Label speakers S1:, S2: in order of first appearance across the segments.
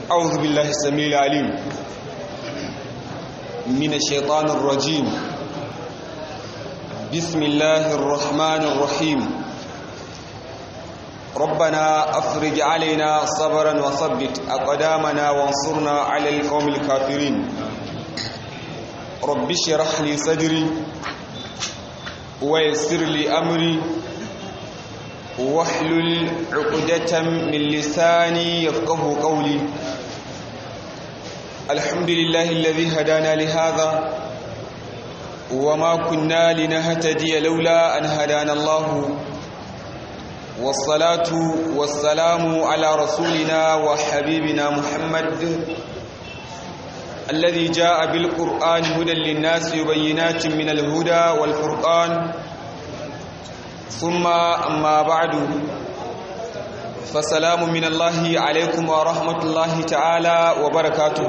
S1: أعوذ بالله السميع العليم من الشيطان الرجيم بسم الله الرحمن الرحيم ربنا أفرج علينا صبرا وثبت أقدامنا وانصرنا على القوم الكافرين رب اشرح لي صدري ويسر لي أمري واحلل عقدة من لساني يفقه قولي الحمد لله الذي هدانا لهذا وما كنا لنهتدي لولا أن هدانا الله والصلاة والسلام على رسولنا وحبيبنا محمد الذي جاء بالقرآن هدى للناس وبينات من الهدى والفرقان ثم أما بعد فسلام من الله عليكم ورحمة الله تعالى وبركاته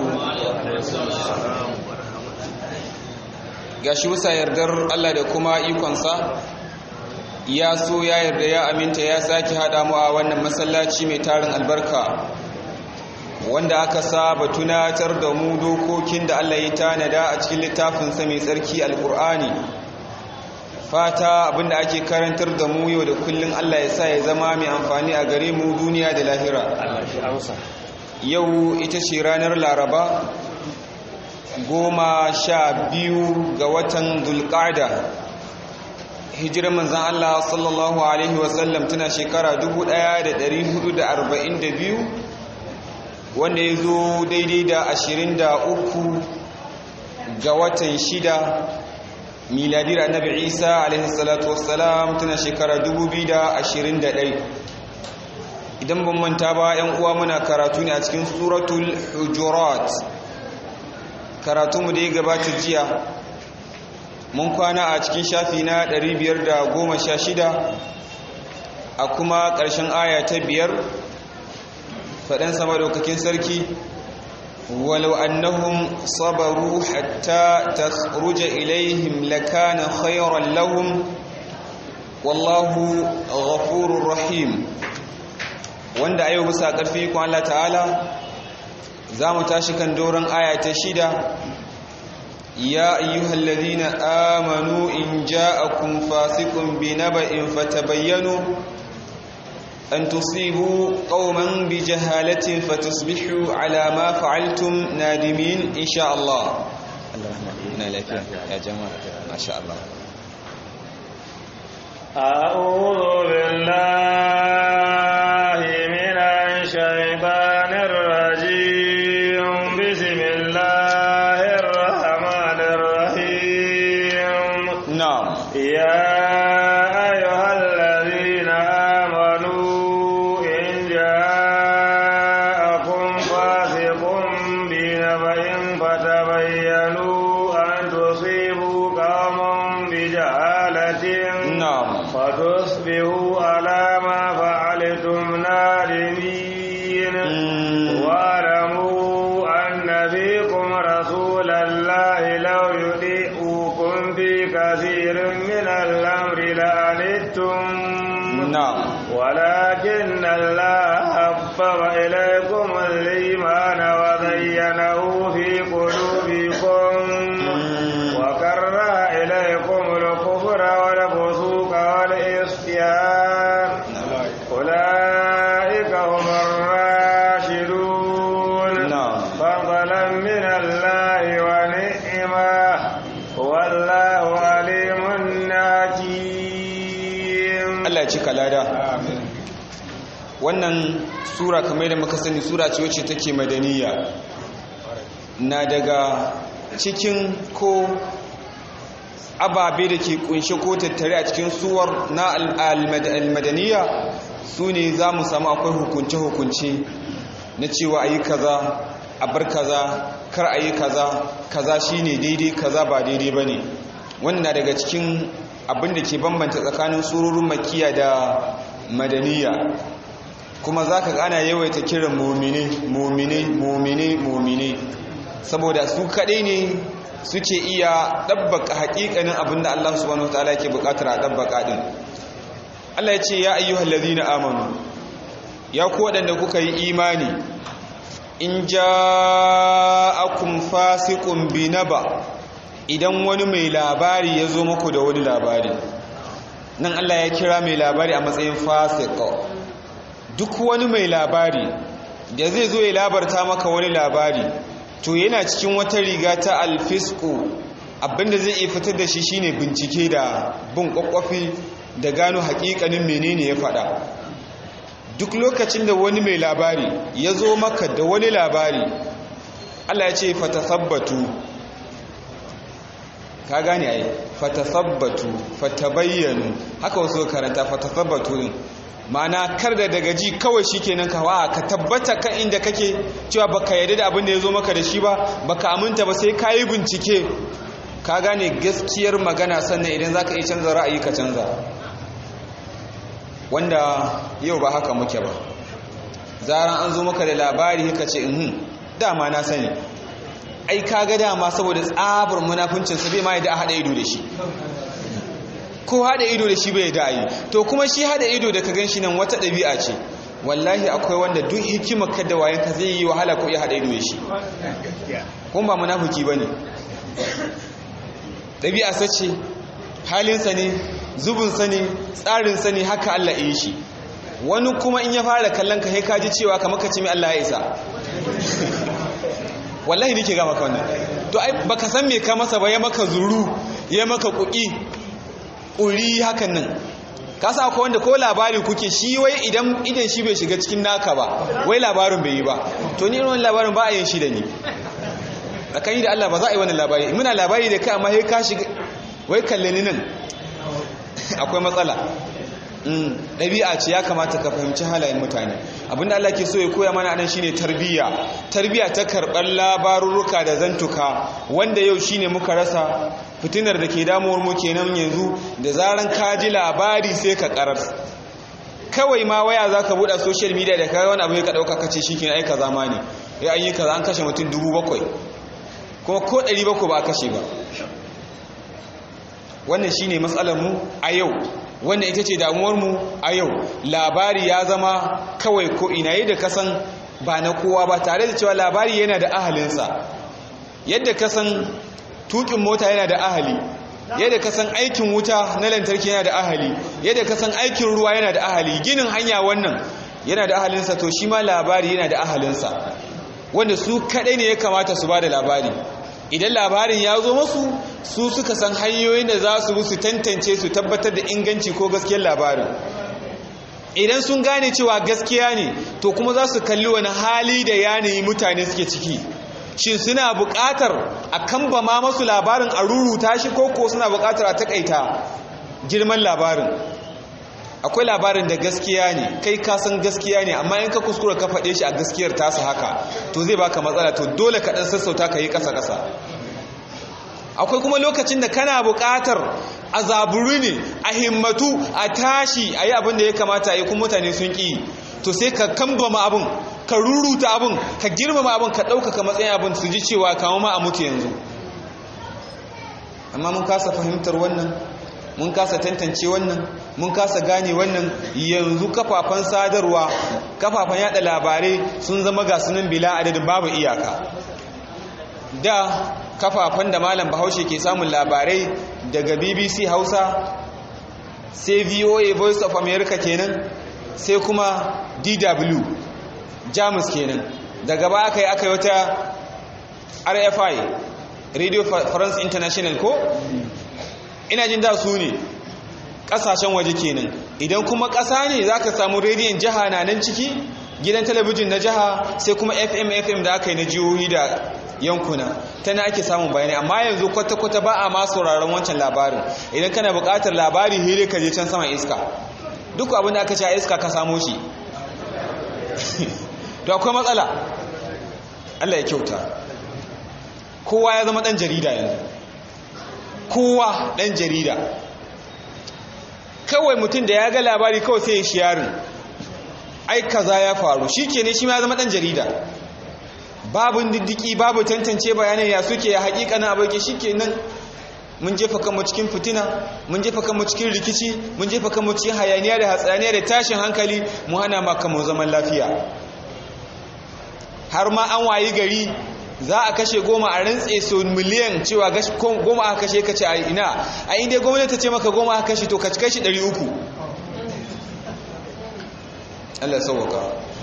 S1: gashi bisa yardar Allah da kuma ikonsa ya so ya yarda ya aminta ya sake hada mu a wannan masallaci mai tarin albarka wanda aka saba tunatar da mu dokokin da Allah ya tanada a cikin littafinsa mai tsarki alkur'ani fata abinda ake karantar da mu yau da kullun Allah ya sa ya zama mai amfani a gare mu duniya da lahira yau ita ce ranar laraba goma sha biyu ga watan dulƙada hijirar manzan Allah sallallahu Alaihi wasallam tana shekara 1442 wanda ya zo daidai da 23 ga watan shida miladiyar annabi isa alaihi salatu wassalam tana shekara 2021 idan ban manta ba yan uwa muna karatu ne a cikin suratul hujurat karatu mu da ya gabata jiya mun kwana a cikin shafi na 516 a kuma ƙarshen aya ta biyar faɗin sama daukakin sarki ولو أنهم صبروا حتى تخرج إليهم لكان خيرا لهم والله غفور رحيم wanda ayo bisa ƙarfi kun Allah ta'ala za mu tashi kan doron aya ta shida ya ayyuhal ladhina amanu in ja'akum fasiqun binaba'in fatabayyanu أن تصيبوا قوما بجهالة فتصبحوا على ما فعلتم نادمين إن شاء الله الله يا جماعة ما شاء الله
S2: أعوذ بالله من الشيطان الرجيم بسم الله الرحمن الرحيم
S1: نعم
S2: يا أيها الذين آمنوا إن جاءكم فاسق بنبأ فتبينوا أن تصيبوا قوما بجهالة
S1: نعم
S2: فتصبحوا على ما فعلتم نادمين
S1: مم.
S2: واعلموا أن فيكم رسول الله لو يطيعوكم في كثير من الأمر لعنتم
S1: نعم
S2: ولكن الله حبب إليكم الإيمان وزينه في قلوبكم وكره إليكم الكفر والفسوق والعصيان أولئك هم الراشدون
S1: نعم
S2: فضلا من الله ونعمة والله عليم حكيم
S1: Allah ya cika lada wannan sura kamar da muka sani sura ce wacce take madaniya na daga cikin ko ababe da ke kunshe ko tattare a cikin suwar na al-madaniya su ne za mu samu akwai hukunce-hukunce na cewa a yi kaza a bar kaza kar a yi kaza kaza shine daidai kaza ba daidai ba ne wannan na daga cikin abin da ke bambanta tsakanin surorin makiya da madaniya kuma za ka ana yawaita kiran momine momine momine momine saboda su kaɗai ne suke iya ɗabbaka haƙiƙanin abin da Allah subhanahu wataala ke buƙatar a ɗabbaka ɗin Allah ya ce ya ayyuhal ladina amanu ya ku waɗanda kuka yi imani in ja'akum fasiqun binaba idan wani mai labari ya zo muku da wani labari nan Allah ya kira mai labari a matsayin fasiq duk wani mai labari da zai zo ya labarta maka wani labari to yana cikin wata riga ta alfisku abinda zai iya fitar da shi shine bincike da bin kwakwafi da gano hakikanin menene ya faɗa duk lokacin da wani mai labari ya zo maka da wani labari Allah ya ce fatasabbatu ka gane ai fatasabbatu fatabayyanu haka wasu karanta fatasabbatu din ma'ana kar da daga ji kawai shikenan ka wa ka tabbata kan inda kake cewa baka yarda da abin da ya zo maka da shi ba baka aminta ba sai ka yi bincike ka gane gaskiyar magana sannan idan za ka iya canza ra'ayi ka canza wanda yau ba haka muke ba zaran an zo maka da labari ka ce in dama na sani ai ka ga dama saboda tsabar munafuncinsa bai ma yadda a haɗa ido da shi ko haɗa ido da shi bai da yi to kuma shi haɗa ido da ka gan shi nan wata ɗabi'a ce wallahi akwai wanda duk hikimar ka da wayanka zai yi wahala ko iya haɗa ido da shi kuma ba munafuki ba ne ɗabi'a sace halinsa ne zubinsa ne tsarinsa ne haka Allah yi shi wani kuma in ya fara kallon ka ka ji cewa kamar ka ce mai Allah ya isa wallahi nake ga maka wannan to ai baka san me ka masa ba ya maka zuru ya maka kuki ƙuri hakan nan ka sa akwai wanda ko labari kuke shi wai idan idan shi bai shiga cikin naka ba wai labarin bai yi ba to ni irin labarin ba a yin shi da ni tsakani da Allah ba za a yi wannan labari muna labari da kai amma sai ka shiga wai kalle ni nan akwai matsala ɗabi'a ce ya kamata ka fahimci halayen mutane abinda Allah ke so ya koya mana anan shine tarbiyya tarbiyya ta karɓar labarurruka da zantuka wanda yau shine muka rasa fitinar da ke damuwar mu kenan yanzu da zaran ka ji labari sai ka karar kawai ma waya za ka buɗe social media da kawai wani abu ya ka ɗauka ka ce shi ke aika zamani ya an yi kaza an kashe mutum dubu bakwai kuma ko ɗari bakwai ba a kashe ba wannan shine matsalar mu a yau wannan ita ce damuwar mu a yau labari ya zama kawai ko ina yi da kasan ba na kowa ba tare da cewa labari yana da ahalinsa yadda kasan tukin mota yana da ahali yadda kasan aikin wuta na lantarki yana da ahali yadda kasan aikin ruwa yana da ahali ginin hanya wannan yana da ahalinsa to shi ma labari yana da ahalinsa wanda su kadai ne ya kamata su ba da labari idan labarin ya zo masu su suka san hanyoyin da za su su tantance su tabbatar da inganci ko gaskiyar labarin idan sun gane cewa gaskiya ne to kuma za su kalli wani hali da yanayi mutane suke ciki shin suna buƙatar a kamba ma masu labarin a ruruta shi ko ko suna buƙatar a takaita girman labarin akwai labarin da gaskiya ne kai ka san gaskiya ne amma in ka kuskura ka faɗe shi a gaskiyar tasa haka to zai baka matsala to dole ka ɗan sassauta ka yi ƙasa-ƙasa akwai kuma lokacin da kana buƙatar a zaburi ne a himmatu a tashi a yi abin da ya kamata a yi kuma mutane sun ƙi to sai ka kambama abin ka ruruta abin ka girmama abin ka ɗaukaka matsayin abin su ji cewa kama ma a mutu yanzu amma mun kasa fahimtar wannan mun kasa tantance wannan mun kasa gane wannan yanzu kafafen sadarwa kafafen yada labarai sun zama ga sunan bila adadin babu iyaka da kafafen da malam bahaushe ke samun labarai daga bbc hausa sai voa voice of america kenan sai kuma dw jamus kenan daga ba aka yi aka yi wata rfi radio france international ko ina jin da su ne kasashen waje kenan idan kuma ƙasa ne za ka samu rediyon jiha na nan ciki gidan talabijin na jiha sai kuma fm fm da aka yi na jihohi da yankuna tana ake samun bayanai amma yanzu kwata-kwata ba a ma sauraron wancan labarin idan kana buƙatar labari hire ka je can saman iska duk abin da aka sha iska ka samo shi to akwai matsala Allah ya kyauta kowa ya zama ɗan jarida yanzu kowa ɗan jarida kawai mutum da ya ga labari kawai sai ya shiyarin ai kaza ya faru shi ke ne shi ma zama ɗan jarida babu diddiki babu tantance bayanai ya suke ya haƙiƙa na abokin shi ke nan mun jefa kanmu cikin fitina mun jefa kanmu cikin rikici mun jefa kanmu cikin hayaniya da hatsaniya da tashin hankali mu hana ma kanmu zaman lafiya har ma an wayi gari za a kashe goma a rantse so miliyan cewa goma aka kashe ka ce a ina a inda gwamnati ta ce maka goma aka kashe to ka ci kashi 300 Allah sauwaka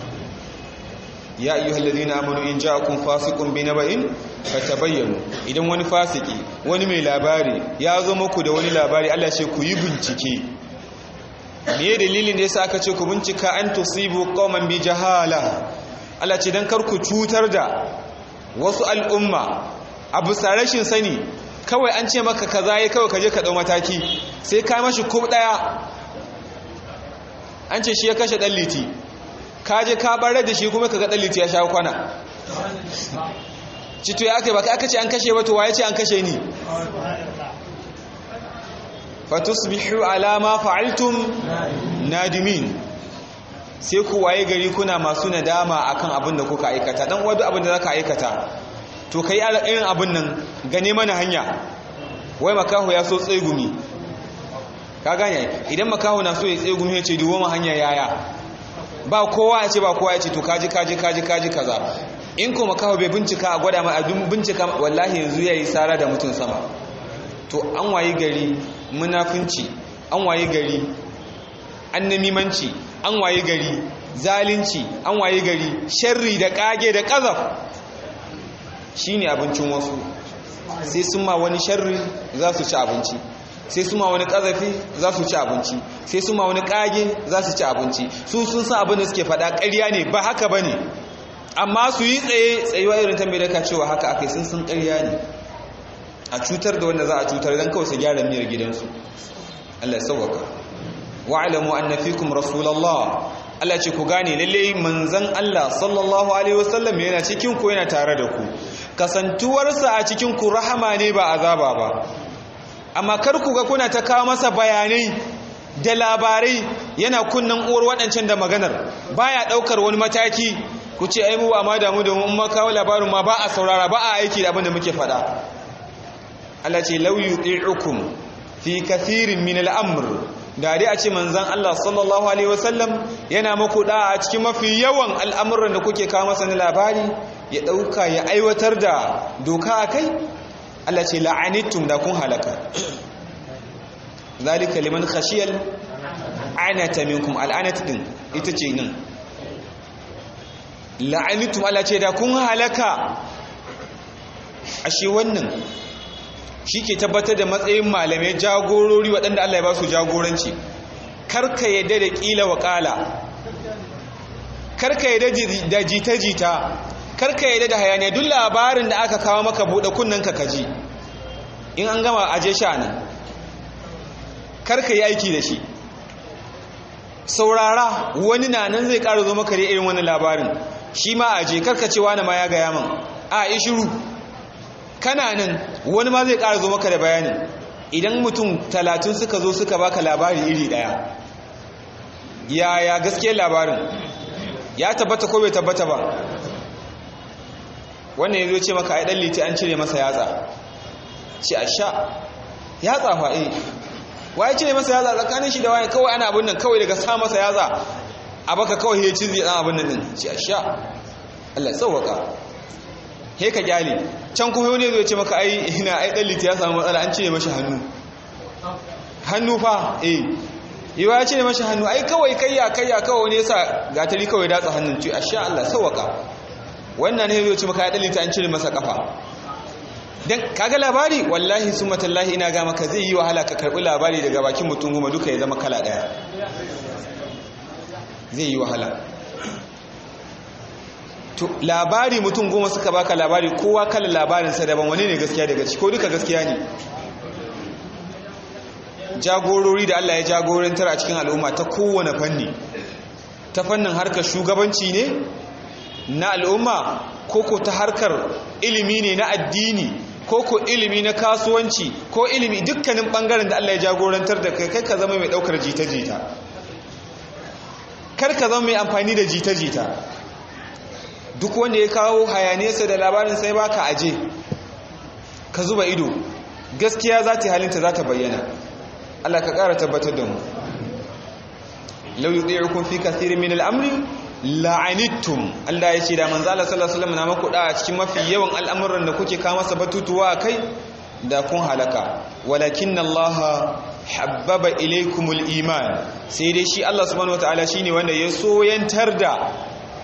S1: ya ayyuha alladhina amanu in ja'akum fasiqun binaba'in fatabayyanu idan wani fasiki wani mai labari ya zo muku da wani labari Allah ce ku yi bincike me dalilin da yasa aka ce ku bincika an tusibu qauman bi jahala Allah ce dan kar ku cutar da wasu al'umma abu rashin sani kawai an ce maka kaza yayi kawai kaje ka dau mataki sai ka mashi kub daya an ce shi ya kashe dan liti kaje ka barar da shi kuma kaga dan liti ya sha kwana cito ya kai baka aka ce an kashe ba to waye ce an kashe ni fatusbihu ala ma fa'altum nadimin sai ku waye gari kuna masu nadama akan abin da kuka aikata dan wadu abin da zaka aikata to kai irin abin nan gane mana hanya wai makaho ya so tsegumi ka gane idan makaho na so ya tsegumi ya ce duwo ma hanya yaya ba kowa ya ce ba kowa ya ce to kaji kaji kaji kaji kaza in ko makaho bai bincika a gwada ma a bincika wallahi yanzu yayi sara da mutum sama to an waye gari munafunci an waye gari annamimanci an waye gari zalunci an waye gari sharri da kage da kazaf shine abincin wasu sai sun ma wani sharri za su ci abinci sai su ma wani kazafi za su ci abinci sai su ma wani kage za su ci abinci su sun san abin da suke faɗa ƙarya ne ba haka ba ne amma su yi tsaye tsayuwa irin ta mai daka cewa haka akai sun sun ƙarya ne a cutar da wanda za a cutar don kawai su gyara miyar gidansu Allah ya sauwaka wa'alamu anna fikum rasulullah Allah ce ku gane lalle manzon Allah sallallahu alaihi wasallam yana cikin ku yana tare da ku kasantuwarsa a cikin ku rahama ne ba azaba ba amma kar ku ga kuna ta kawo masa bayanai da labarai yana kunnan uwar waɗancan da maganar baya ɗaukar wani mataki ku ce ai mu ba ma damu da mun ma kawo labarin ma ba a saurara ba a aiki da abin da muke faɗa Allah ce law yuti'ukum fi kathirin min al-amr da dai a ce manzon Allah sallallahu alaihi wasallam yana muku da a cikin mafi yawan al'amuran da kuke kawo masa na labari ya dauka ya aiwatar da doka akai Allah ce la'anittum da kun halaka zalika liman khashiyal anata minkum al'anat din ita ce nan la'anittum Allah ce da kun halaka ashe wannan shi ke tabbatar da matsayin malamai jagorori waɗanda Allah ya ba su jagoranci karka yadda da ƙila wa ƙala karka yadda da jita-jita karka yadda da hayaniya duk labarin da aka kawo maka buɗe kunnen ka kaji in an gama aje sha nan karka yi aiki da shi saurara wani na nan zai ƙara zo maka da irin wani labarin shi ma aje karka ce wani ma ya gaya man a yi shiru kana nan wani ma zai ƙara zo maka da bayani idan mutum talatin suka zo suka baka labari iri ɗaya yaya gaskiyar labarin ya tabbata ko bai tabbata ba wannan ya zo ce maka ai ɗan liti an cire masa yatsa ce a sha yatsa fa eh waye cire masa yatsa tsakanin shi da waye kawai ana abin nan kawai daga sa masa yatsa a baka kawai ya cizi ɗan abin nan din ce a sha Allah tsawaka he ka gyale can kuma wani zai ce maka ai ina ai dan liti ya samu matsala an cire mashi hannu hannu fa eh yiwa ya cire mashi hannu ai kawai kayya kayya kawai wani yasa gatari kawai datsa hannun ce asha Allah sawaka wannan ne zai ce maka ai dan liti an cire masa kafa dan kaga labari wallahi summa tallahi ina ga maka zai yi wahala ka karbi labari daga bakin mutum goma duka ya zama kala daya zai yi wahala to labari mutum goma suka baka labari kowa kala labarinsa daban wani ne gaskiya daga ciki ko duka gaskiya ne jagorori da Allah ya jagorantar a cikin al'umma ta kowane fanni ta fannin harkar shugabanci ne na al'umma koko ta harkar ilimi ne na addini koko ilimi na kasuwanci ko ilimi dukkanin bangaren da Allah ya jagorantar da kai kai ka zama mai daukar jita-jita kar ka zama mai amfani da jita-jita duk wanda ya kawo hayanesa da labarin sai baka aje ka zuba ido gaskiya za ta halinta za ta bayyana Allah ka ƙara tabbatar da mu lau yuti'ukum fi kathirin min al-amri la'anittum Allah ya ce da manzo Allah sallallahu alaihi wasallam na maku da a cikin mafi yawan al'amuran da kuke kawo masa batutuwa kai da kun halaka walakin Allah habbaba ilaykumul iman sai dai shi Allah subhanahu wataala shine wanda ya soyantar da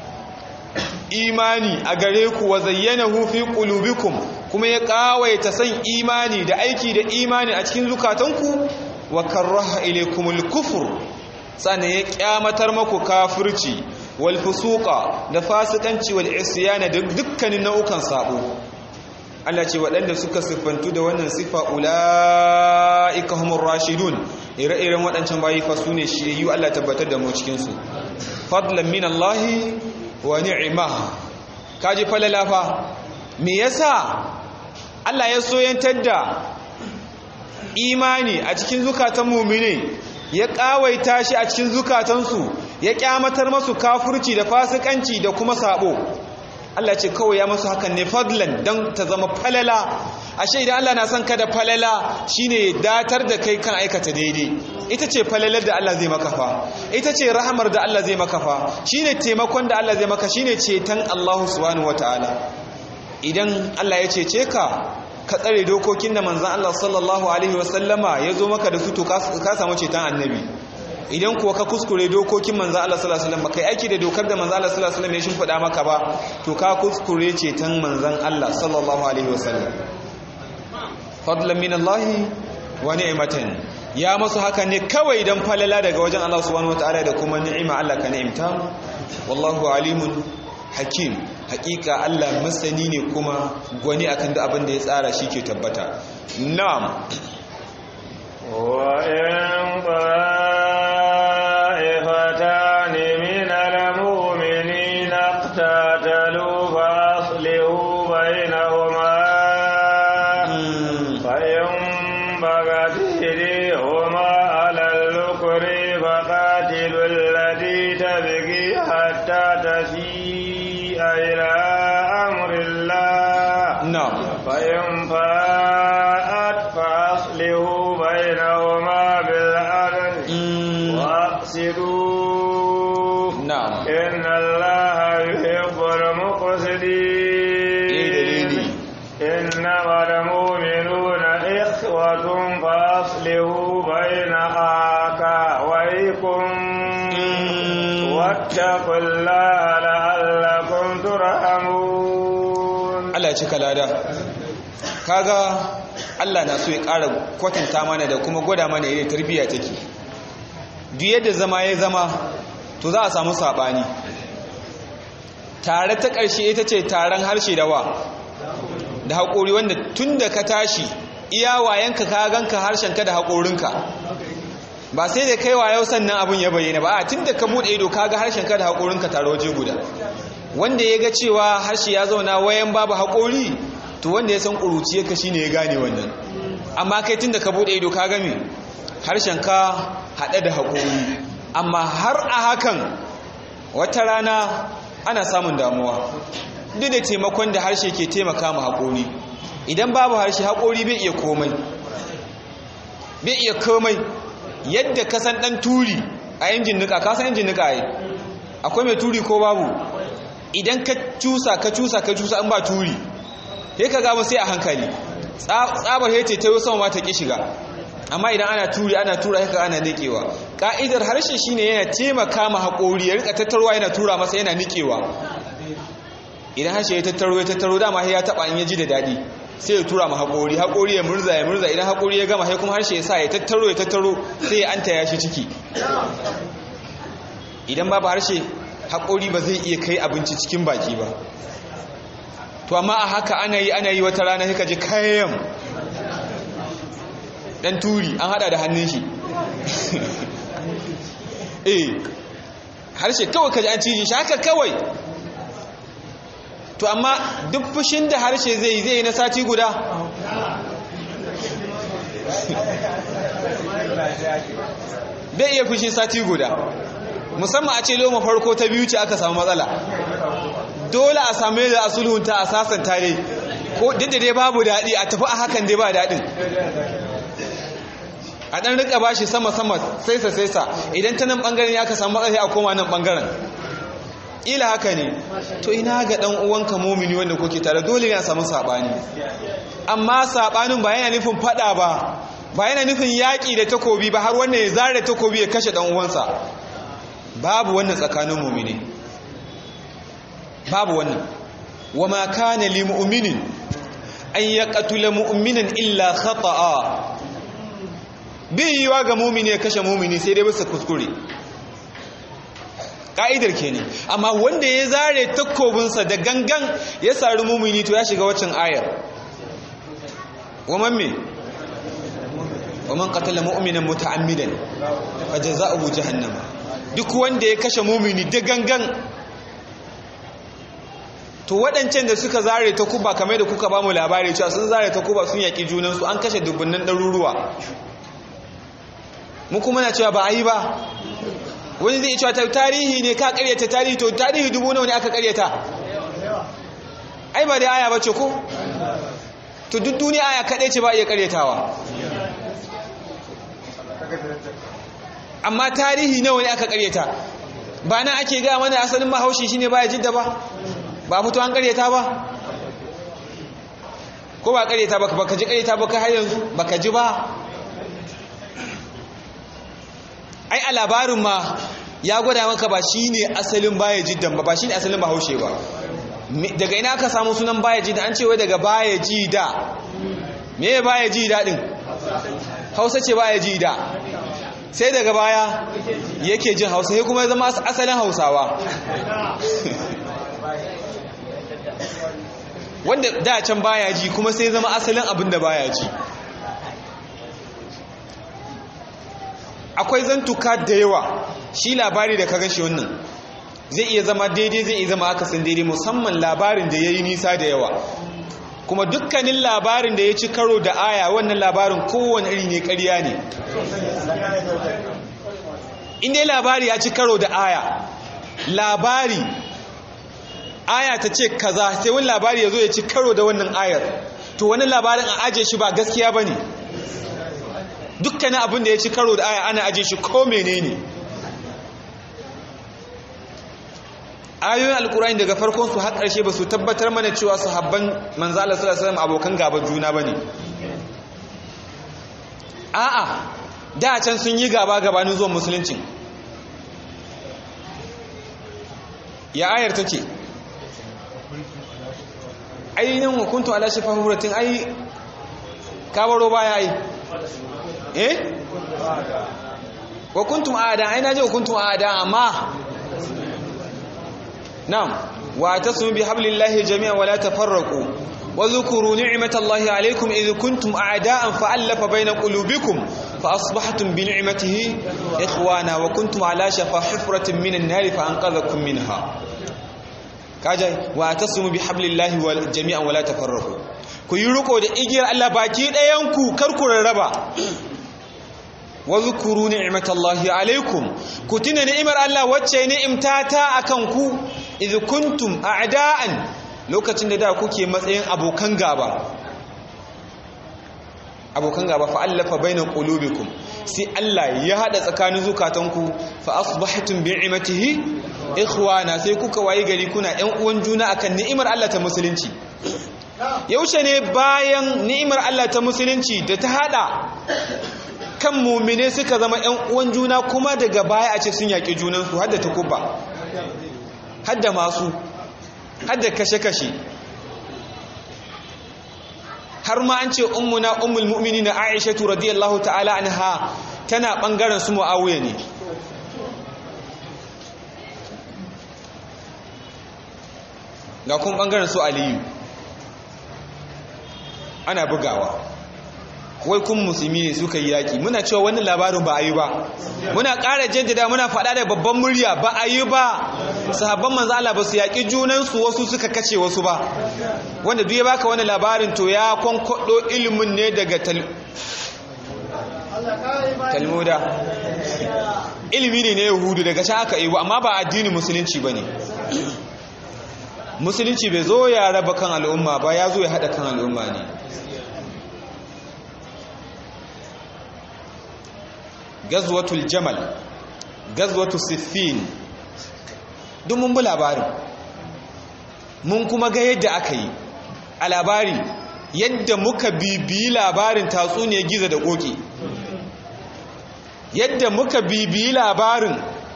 S1: imani a gare ku wa zayyanahu fi qulubikum kuma ya kawaita san imani da aiki da imani a cikin zukatanku wa karraha ilaykumul kufr sannan ya kyamatar maku kafirci wal fusuqa da fasikanci wal isyana da dukkanin nau'ukan sabo Allah ce waɗanda suka siffantu da wannan sifa ula'ika humur rashidun ire-iren waɗancan bayi fa su ne shiriyu Allah tabbatar da mu cikinsu fadlan min Allah wa ni'ima kaji falala fa me yasa Allah ya soyantar da imani a cikin zukatan mu'mine ya kawaita shi a cikin zukatansu ya kyamatar masu kafurci da fasikanci da kuma sabo Allah ce kawai ya masu hakan ne fadlan don ta zama falala ashe idan Allah na son ka da falala shine datar da kai kan aikata daidai ita ce falalar da Allah zai maka fa ita ce rahamar da Allah zai maka fa shine taimakon da Allah zai maka shine ceton Allah subhanahu wataala idan Allah ya cece ka ka tsare dokokin da manzon Allah sallallahu alaihi wasallama ya zo maka da su to ka samu ceton annabi idan kuwa ka kuskure dokokin manzo Allah sallallahu alaihi wasallam baka aiki da dokar da manzo Allah sallallahu alaihi wasallam ya shimfida maka ba to ka kuskure ceton manzon Allah sallallahu alaihi wasallam fadlan min Allah wa ni'matan ya masu haka ne kawai dan falala daga wajen Allah subhanahu wataala da kuma ni'ima Allah ka ni'imta wallahu alimun hakim hakika Allah masani ne kuma gwani akan duk abin da ya tsara shi ke tabbata na'am
S2: wa in طائفتان من المؤمنين اقتتلوا فأصلحوا بينهما فإن بغت إحداهما على الذكر فقاتلوا التي تبغي حتى تفيء إلى أمر الله
S1: نعم
S2: فإن فاءت فأصلحوا بينهما بالعدل وأقسطوا
S1: نعم
S2: إن الله يحب المقسطين إنما المؤمنون إخوة فأصلحوا بين أخويكم واتقوا الله لعلكم ترحمون
S1: Allah ya cika lada kaga Allah na so ya ƙara kwatanta mana da kuma gwada mana yadda tarbiyya take duk yadda zama ya zama to za a samu saɓani tare ta ƙarshe ita ce taron harshe da wa da haƙori wanda tun da ka tashi iya wayanka ka ganka harshenka da haƙorinka ba sai da kai yau sannan abin ya bayyana ba a tun da ka buɗe ido ka ga harshenka da haƙorinka tare waje guda wanda ya ga cewa harshe ya zauna wayan babu haƙori to wanda ya san ƙuruciyarka shi ne ya gane wannan amma kai tun da ka buɗe ido ka gami harshenka haɗe da haƙori amma har a hakan wata rana ana samun damuwa duk da taimakon da harshe ke taimaka ma haƙori idan babu harshe haƙori bai iya komai bai iya komai yadda ka san ɗan turi a injin nika ka san injin nika yi akwai mai turi ko babu idan ka cusa ka cusa ka cusa in ba turi sai ka gaba sai a hankali tsabar hece ta yi sama ta ki shiga amma idan ana turi ana tura haka ana nikewa ka'idar harshe shine yana taimaka ma haƙori ya rika tattarwa yana tura masa yana nikewa idan harshe ya tattaro ya tattaro dama ya taba in ya ji da daɗi sai ya tura ma haƙori haƙori ya murza ya murza idan haƙori ya gama sai kuma harshe ya sa ya tattaro ya tattaro sai ya anta ya shi ciki idan babu harshe haƙori ba zai iya kai abinci cikin baki ba to amma a haka ana yi ana yi wata rana sai ji kayan dan turi an hada da hannun shi eh harshe kawai kaji an cije shi haka kawai to amma duk fushin da harshe zai yi zai yi na sati guda bai iya fushin sati guda musamman a ce loma farko ta biyu ce aka samu matsala dole a samu yadda a sulhunta a sasanta ne ko duk da dai babu daɗi a tafi a hakan dai ba daɗin a ɗan rika bashi sama-sama saisa-saisa idan ta nan ɓangaren ya ka samu matsala a koma nan ɓangaren ila haka ne to ina ga dan uwanka mumini wanda kuke tare dole ne a samu sabani amma sabanin ba yana nufin fada ba ba yana nufin yaki da takobi ba har wannan ya zare takobi ya kashe dan uwansa babu wannan tsakanin mumini babu wannan wama kana lil mu'minin an yaqtula mu'minan illa khata'a bai yiwa ga mumini ya kashe mumini sai dai bisa kuskure ka'idar kenan amma wanda ya zare takobinsa da gangan ya sari mumini to ya shiga waccan ayar waman me waman qatala mu'minan muta'ammidan fajaza'uhu jahannam duk wanda ya kashe mumini da gangan to waɗancan da suka zare ta kuba kamar da kuka ba mu labari cewa sun zare ta kuba sun yaƙi junansu an kashe dubunnan ɗaruruwa mu kuma na cewa ba a yi ba wani zai cewa tarihi ne ka karyata tarihi to tarihi dubu nawa ne aka karyata ai ba da aya bace ko to duk duniya aya kaɗai ce ba iya karyatawa amma tarihi nawa ne aka karyata ba na ake ga mana asalin mahaushi shine baya jidda ba ba fito an karyata ba ko ba karyata ba ka ji karyata ba ka har yanzu baka ji ba ai a labarin ma ya gwada maka ba shi ne asalin baya jiddan ba ba shi ne asalin bahaushe ba daga ina aka samu sunan baya jidda an cewa daga baya jida me baya jida din hausa ce baya jida sai daga baya yake jin hausa sai kuma ya zama asalin hausawa wanda da can baya ji kuma sai zama asalin abin da baya ji akwai zantuka da yawa shi labari da ka gashi wannan zai iya zama daidai zai iya zama akasin daidai musamman labarin da ya yi nisa da yawa kuma dukkanin labarin da ya ci karo da aya wannan labarin kowane iri ne ƙarya ne inda labari ya ci karo da aya labari aya ta ce kaza sai wani labari ya zo ya ci karo da wannan ayar to wani labarin a aje shi ba gaskiya ba ne dukkanin abin da ya ci karo da aya ana aje shi ko menene ayoyin alkurani daga farkon su har ƙarshe ba su tabbatar mana cewa sahabban manzo Allah sallallahu alaihi wasallam abokan gaban juna bane a'a da can sun yi gaba gabanin zuwan musulunci ya ayar take ainihin hukuntu ala shafa huratin ai kabaro baya ai eh wa kuntum aada ai naje wa kuntum aada amma na'am wa tasmu bi hablillahi jami'an wa la tafarraqu wa dhkuru ni'matallahi alaykum idh kuntum a'da'an fa'alafa bayna qulubikum fa asbahtum bi ni'matihi ikhwana wa kuntum ala shafa hufratin minan nar fa anqadhakum minha kaja wa tasmu bi hablillahi wal jami'an wa la tafarraqu ku yi riko da igiyar Allah baki ɗayan ku kar ku rarraba wazkuru ni'matallahi alaikum ku tuna ni'imar Allah wacce ni'imtata akan ku idh kuntum a'da'an lokacin da da kuke matsayin abokan gaba abokan gaba fa allafa baina qulubikum sai Allah ya hada tsakanin zukatanku fa asbahtum bi'imatihi ikhwana sai kuka wayi gari kuna ɗan uwan juna akan ni'imar Allah ta musulunci yaushe ne bayan ni'imar Allah ta musulunci da ta hada kan mumine suka zama ‘yan uwan juna kuma daga baya a ce sun yaƙi junansu hadda ta kubba hadda masu hadda kashe-kashe har ma an ce ummuna ummul mu'mini na aishatu radiyallahu ta'ala anha tana ɓangaren su mu'awuya ne ga kun ɓangaren su aliyu ana bugawa wai kun musulmi ne suka yi yaƙi muna cewa wannan labarin ba a yi ba muna ƙara jaddada muna faɗa da babban murya ba a yi ba sahabban manzo Allah ba su yaƙi junansu wasu suka kace wasu ba wanda duk ya baka wannan labarin to ya kwankwado ilimin ne daga talmuda ilimi ne na yahudu daga can aka yi amma ba addinin musulunci ba ne musulunci bai zo ya raba kan al'umma ba ya zo ya haɗa kan al'umma ne gazwatul jamal gazwatul siffin duk mun bi labarin mun kuma ga yadda aka yi a labari yadda muka bibiyi labarin tatsuniyar giza da koki yadda muka bibiyi labarin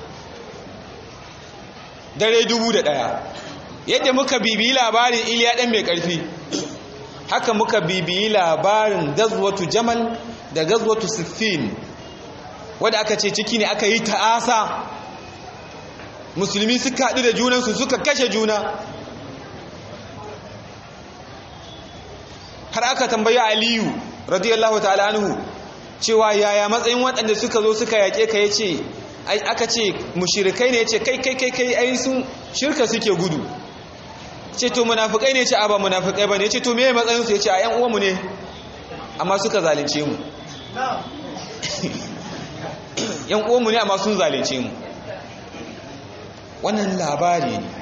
S1: dare dubu da ɗaya yadda muka bibiyi labarin iliya ɗan mai ƙarfi haka muka bibiyi labarin gazwatu jamal da gazwatu siffin wadda aka ce ciki ne aka yi ta'asa musulmi suka haɗu da junansu suka kashe juna har aka tambayi aliyu radiyallahu ta'ala anhu cewa yaya matsayin waɗanda suka zo suka yaƙe ka yace ai aka ce mushrikai ne yace kai kai kai kai ai sun shirka suke gudu ce to munafikai ne yace a ba munafikai bane yace to meye matsayin su yace a ƴan uwanmu ne amma suka zalunce mu ƴan uwanmu ne amma sun zalunce mu wannan labari ne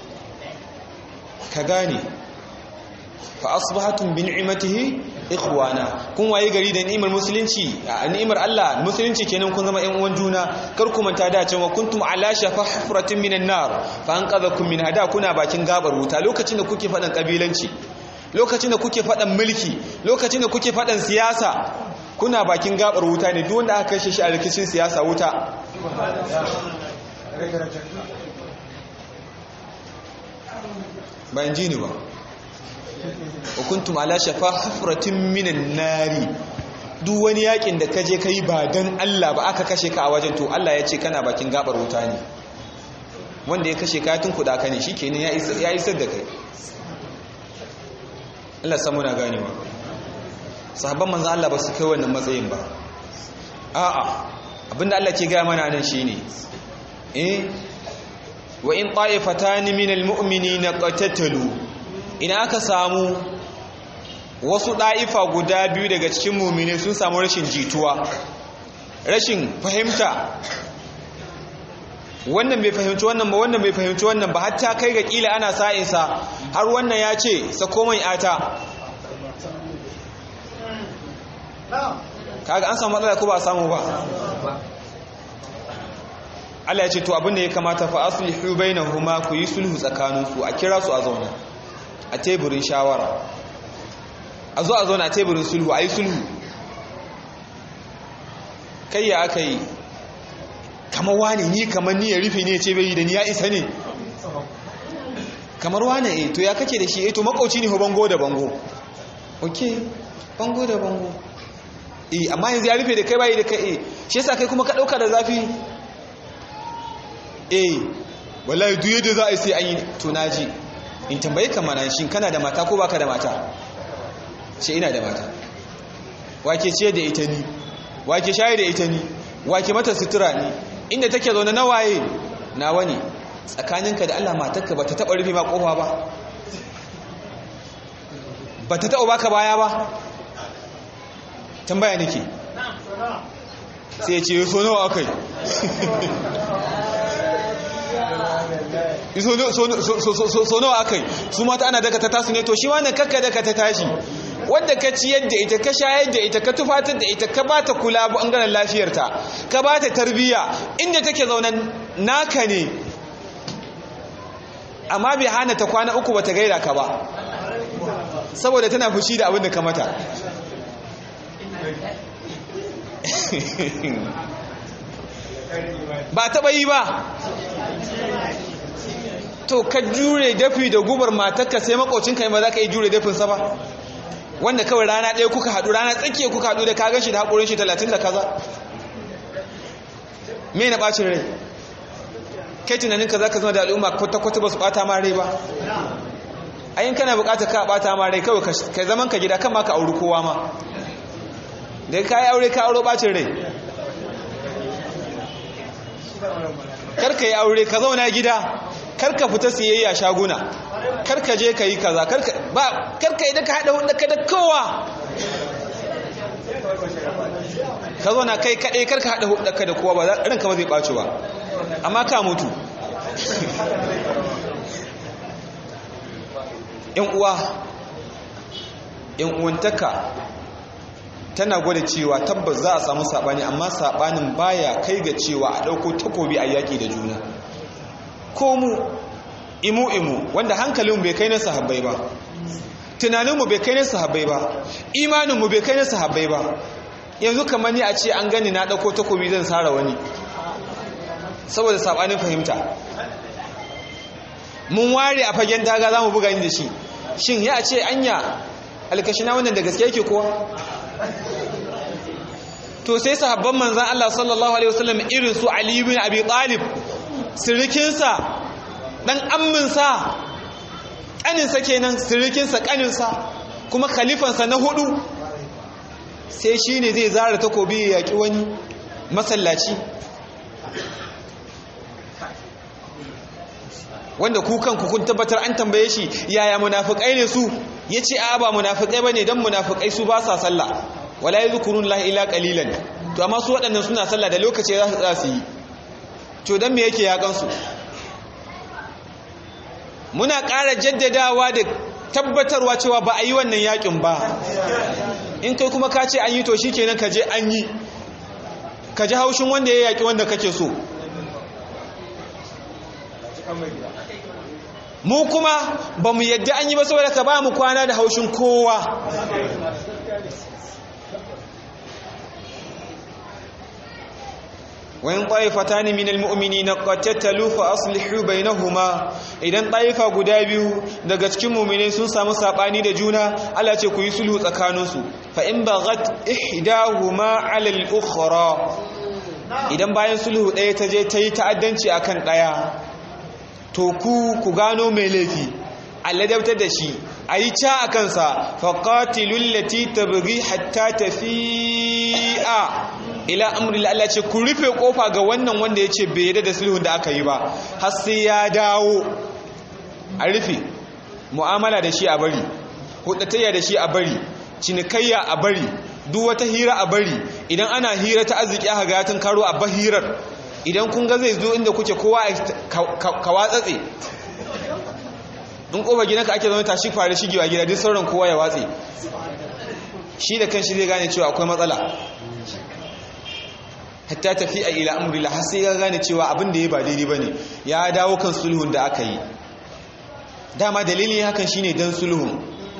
S1: ka gane fa asbahatum bi ni'matihi ikhwana kun waye gari da ni'imar musulunci ni'imar Allah musulunci kenan kun zama ƴan uwan juna kar ku manta da cewa kuntum ala shafa hufratin minan nar fa anqadhakum min hada kuna bakin gabar wuta lokacin da kuke fadan kabilanci lokacin da kuke fadan mulki lokacin da kuke fadan siyasa kuna bakin gabar wuta ne duk wanda aka kashe shi a rikicin siyasa wuta bayan ji ni ba wa kuntum ala shafa hufratin minan nari duk wani yakin da kaje kai ba dan Allah ba aka kashe ka a wajen to Allah ya ce kana bakin gabar wuta ne wanda ya kashe ka tun kuda ka ne shikenan ya isa ya isar da kai Allah samu na ganewa sahabban manzo Allah ba su kai wannan matsayin ba a'a abinda Allah ke gaya mana nan shine eh wa in ta'ifatani minal mu'minina qatatalu ina aka samu wasu ɗa'ifa guda biyu daga cikin mummine sun samu rashin jituwa rashin fahimta wannan bai fahimci wannan ba wannan bai fahimci wannan ba hatta kai ga kila ana sa'insa har wannan ya ce sako mai ata kaga an samu matsala ko ba samu ba Allah ya ce to abinda ya kamata fa aslihu bainahuma ku yi sulhu tsakaninsu a kira su a zauna a teburin shawara a zo a zauna a teburin sulhu a yi sulhu kai ya aka yi kamar wane ni kamar ni ya rufe ne ce bai yi da ni ya isa ne kamar wane e to ya kake da shi e to makauci ne bango da bango ok bango da bango e amma yanzu ya rufe da kai bayi da kai e shi yasa kai kuma ka dauka da zafi e wallahi duk yadda za a yi sai an yi to naji in tambaye ka mana shin kana da mata ko baka da mata ce ina da mata wake ce da ita ni wake shaye da ita ni wake mata sutura ni inda take zaune na waye na wani tsakaninka da Allah matarka bata taba rufe ma kofa ba bata taba baka baya ba tambaya nake sai ya ce so nawa akai so nawa aka yi su mata ana daga ta tasu ne to shi wannan kakka daga ta tashi wadda ka ciyar da ita ka shayar da ita ka tufatar da ita ka ba ta kula bangaren lafiyarta ka ba ta tarbiyya inda take zaunan naka ne amma bai hana ta kwana uku bata gaira ka ba saboda tana fushi da abin da ka mata ba taɓa yi ba to ka jure dafi da gubar matarka sai makocinka ba za ka yi jure dafinsa ba wanda kawai rana ɗaya kuka haɗu rana tsakiya kuka haɗu da kagan shi da haƙorin shi talatin da kaza me na ɓacin rai kai tunanin ka za ka zama da al'umma kwata-kwata ba su ɓata ma rai ba ayin kana buƙatar ka ɓata ma rai kawai ka zaman ka gida kan ma ka auri kowa ma da ka yi aure ka auro ɓacin rai karka yi aure ka zauna gida karka fita siyayya shaguna karka je ka yi kaza karka yi da ka haɗa hudu ka da kowa ka zauna kai kaɗai karka haɗa hudu ka da kowa ba ranka ba zai ɓaci ba amma ka mutu yan uwa yan uwantaka tana gwada cewa tabbas za a samu saɓani amma saɓanin baya kai ga cewa a ɗauko takobi a yaƙi da juna ko mu imu imu wanda hankalin bai kai na sahabbai ba tunaninmu bai kai na sahabbai ba imaninmu bai kai na sahabbai ba yanzu kamar ni a ce an gani na ɗauko takobi zan sara wani saboda saɓanin fahimta mun ware a fagen daga za mu buga ni da shi shin ya ce anya alkashina wannan da gaske yake kowa to sai sahabban manzan Allah sallallahu alaihi wasallam irin su Ali ibn Abi Talib sirikinsa dan amminsa kaninsa kenan sirikinsa kaninsa kuma khalifansa na hudu sai shine zai zara takobi ya yaki wani masallaci wanda ku kanku kun tabbatar an tambaye shi yaya munafikai ne su yace a ba munafikai bane dan munafikai su ba sa sallah wala yadhkurun la ila qalilan to amma su waɗannan suna sallah da lokaci za su tsaya su yi to dan me yake ya gansu muna ƙara jaddadawa da tabbatarwa cewa ba a yi wannan yakin ba in kai kuma ka ce an yi to shikenan ka je an yi ka ji haushin wanda ya yaki wanda kake so mu kuma ba mu yadda an yi ba saboda ka ba mu kwana da haushin kowa wayan ƙwaifa ne minal mu'mini na ƙwattattalu fa aslihu bainahuma idan ɗaifa guda biyu daga cikin mu'mini sun samu saɓani da juna Allah ce ku yi sulhu tsakaninsu fa in baghat ihdahuma 'ala al-ukhra idan bayan sulhu ɗaya ta je ta yi ta'addanci akan ɗaya to ku ku gano mai laifi alladabtar da shi a yi ca a kansa faƙatilun lati tabiri hatta tafi'a ila amurila Allah ce ku rufe ƙofa ga wannan wanda ya ce bai yadda da sulhun da aka yi ba har sai ya dawo a rufe mu'amala da shi a bari hudatayya da shi a bari cinikayya a bari duk wata hira a bari idan ana hira ta arziki aka ga tun karo a bahirar idan kun ga zai zo inda kuke kowa ka watsatse in kofa gidanka ake zama tashi fara shigewa gida duk sauran kowa ya watse shi da kanshi zai gane cewa akwai matsala hatta tafi a ila amurila har sai ya gane cewa abin da ya ba daidai ba ne ya dawo kan sulhun da aka yi dama dalilin hakan shine dan sulhun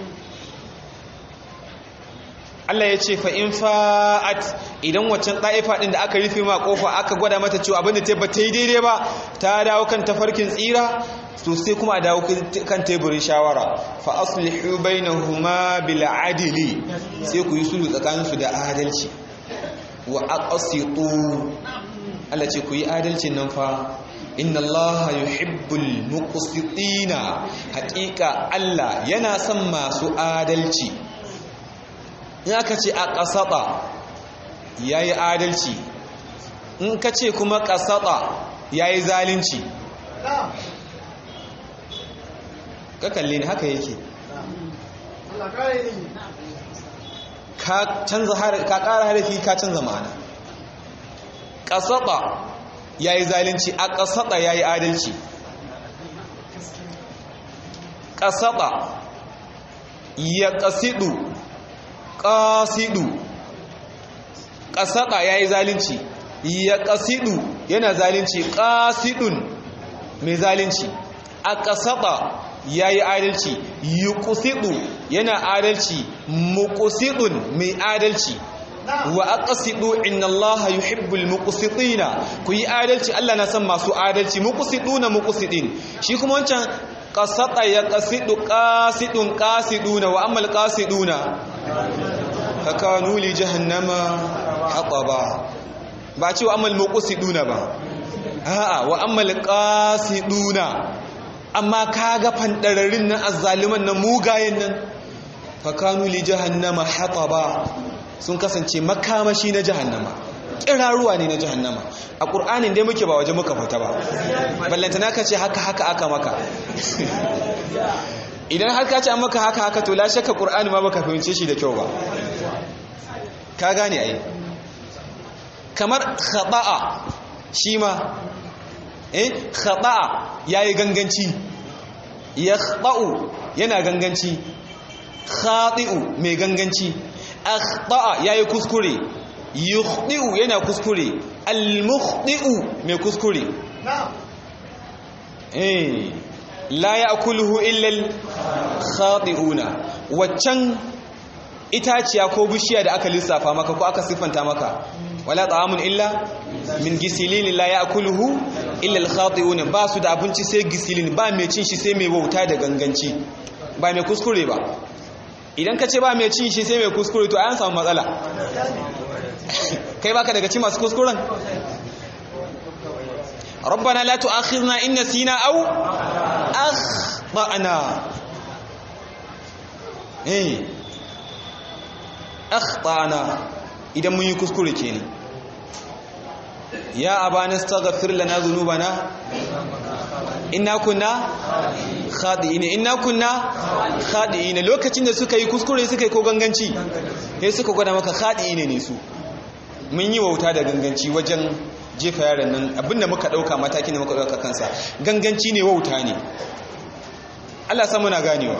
S1: Allah ya ce fa'in fa'at idan waccan ɗaifa ɗin da aka rufe ma ƙofa aka gwada mata cewa abinda ta ba ta yi daidai ba ta dawo kan tafarkin tsira to sai kuma a dawo kan teburin shawara fa aslihu bainahuma bil adli sai ku yi sulhu tsakaninsu da adalci wa aqsitu Allah ce ku yi adalcin nan fa inna Allah yuhibbul muqsitina haƙiƙa Allah yana son masu adalci in aka ce a ƙasaɓa ya yi adalci in ka ce kuma ƙasaɓa ya yi zalinci ka kalli ne haka yake ka ƙara harafi ka canza ma'ana ƙasaɓa ya yi zalinci a ƙasaɓa ya yi adalci ƙasaɓa ya ƙasidu ƙasidu ƙasaɗa ya yi zalinci ya ƙasidu yana zalinci ƙasidun mai zalinci a ƙasaɗa ya yi adalci yi ƙusidu yana adalci muƙusidun mai adalci wa aqsidu inna allaha yuhibbul muqsitina ku yi adalci Allah na san masu adalci muqsiduna muqsidin shi kuma wancan qasata ya qasidu qasidun qasiduna wa amal qasiduna fakanu li jahannama hataba ba ce wa amal muqsiduna ba a'a wa amal qasiduna amma kaga fandararin nan azzaliman nan mugayen nan fakanu li jahannama hataba sun kasance makamashi na jahannama kiraruwa ne na jahannama a ƙur'anin dai muke ba waje muka fita ba ballantana ka ce haka haka aka maka idan har ka ce an maka haka haka to la shakka ƙur'ani ma baka fahimce shi da kyau ba ka gane ai kamar khata'a shi ma eh khata'a yayi ganganci yakhta'u yana ganganci khati'u mai ganganci akhta'a yayi kuskure yukhdi'u yana kuskure al-mukhdi'u mai kuskure eh la ya'kuluhu illa al-khati'una waccan itaciya ko bishiya da aka lissafa maka ko aka siffanta maka wala ta'amun illa min gisilin la ya'kuluhu illa al-khati'un ba su da abinci sai gisilin ba mai cin shi sai mai wauta da ganganci ba mai kuskure ba idan ka ce ba mai cin shi sai mai kuskure to an samu matsala kai baka daga ci masu kuskuren ربنا لا تؤاخذنا إن نسينا أو أخطأنا إيه أخطأنا إذا من يكسكر كيني يا أبانا استغفر لنا ذنوبنا إنا كنا خاطئين إنا كنا خاطئين lokacin da suka yi kuskure suka yi ko ganganci sai suka gwada maka khadi'ine ne su mun yi wauta da ganganci wajen jefa yaran nan abinda muka dauka mataki ne muka dauka kansa ganganci ne wauta ne Allah sa muna ganewa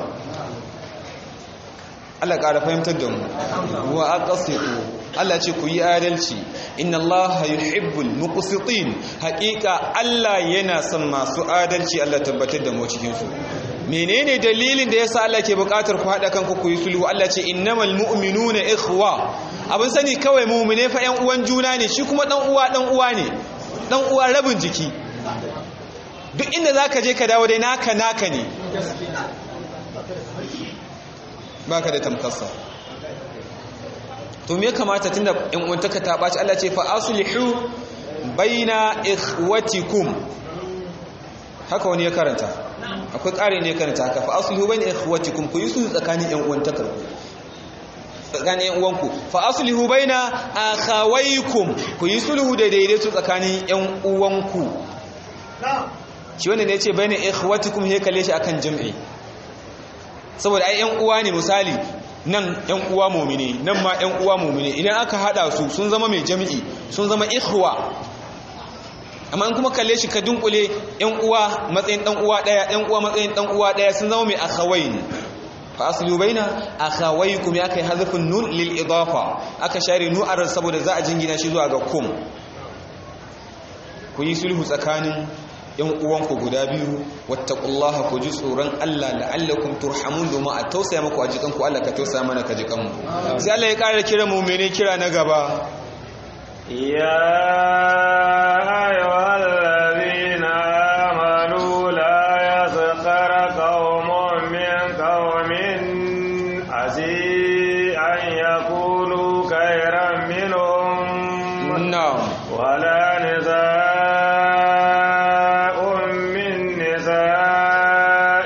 S1: Allah ƙara fahimtar da mu wa aqsitu Allah ce ku yi adalci inna Allah yuhibbul muqsitin haƙiƙa Allah yana son masu adalci Allah tabbatar da mu cikin su menene dalilin da yasa Allah ke buƙatar ku haɗa kanku ku yi sulhu Allah ce innamal mu'minuna ikhwa abin sani kawai mu'mine fa ƴan uwan juna ne shi kuma dan uwa dan uwa ne dan uwa rabin jiki duk inda zaka je ka dawo dai naka naka ne baka da tamkarsa to me kamata tunda in uwantaka ta baci Allah ce fa aslihu baina ikhwatikum haka wani ya karanta akwai ƙari ne karanta haka fa aslihu baina ikhwatikum ku yusu tsakanin yan uwantakar ku tsakanin yan uwanku fa aslihu baina akhawaykum ku yi sulhu da daidaito tsakanin yan uwanku shi wanda ne ya ce baina ikhwatikum he kalle shi akan jam'i saboda ai yan uwa ne misali nan yan uwa mumine nan ma yan uwa mumine idan aka hada su sun zama mai jami'i sun zama ikhwa amma in kuma kalle shi ka dunkule yan uwa matsayin dan uwa daya yan uwa matsayin dan uwa daya sun zama mai akhawain fa aslu baina akhawaykum ya kai hazfun nun lil idafa aka share nu'ar saboda za a jingina shi zuwa ga kum ku yi sulhu tsakanin yan uwanku guda biyu wattaqullaha ku ji tsoron Allah la'allakum turhamun domin a tausaya muku a jikanku Allah ka tausaya mana ka jikanmu sai Allah ya ƙara kira mu mene kira na gaba
S2: ya ayyuhal ladina amanu la yaskhara qaumun min qaumin asi an yakunu khayran minhum
S1: na'am
S2: wala نساء من نساء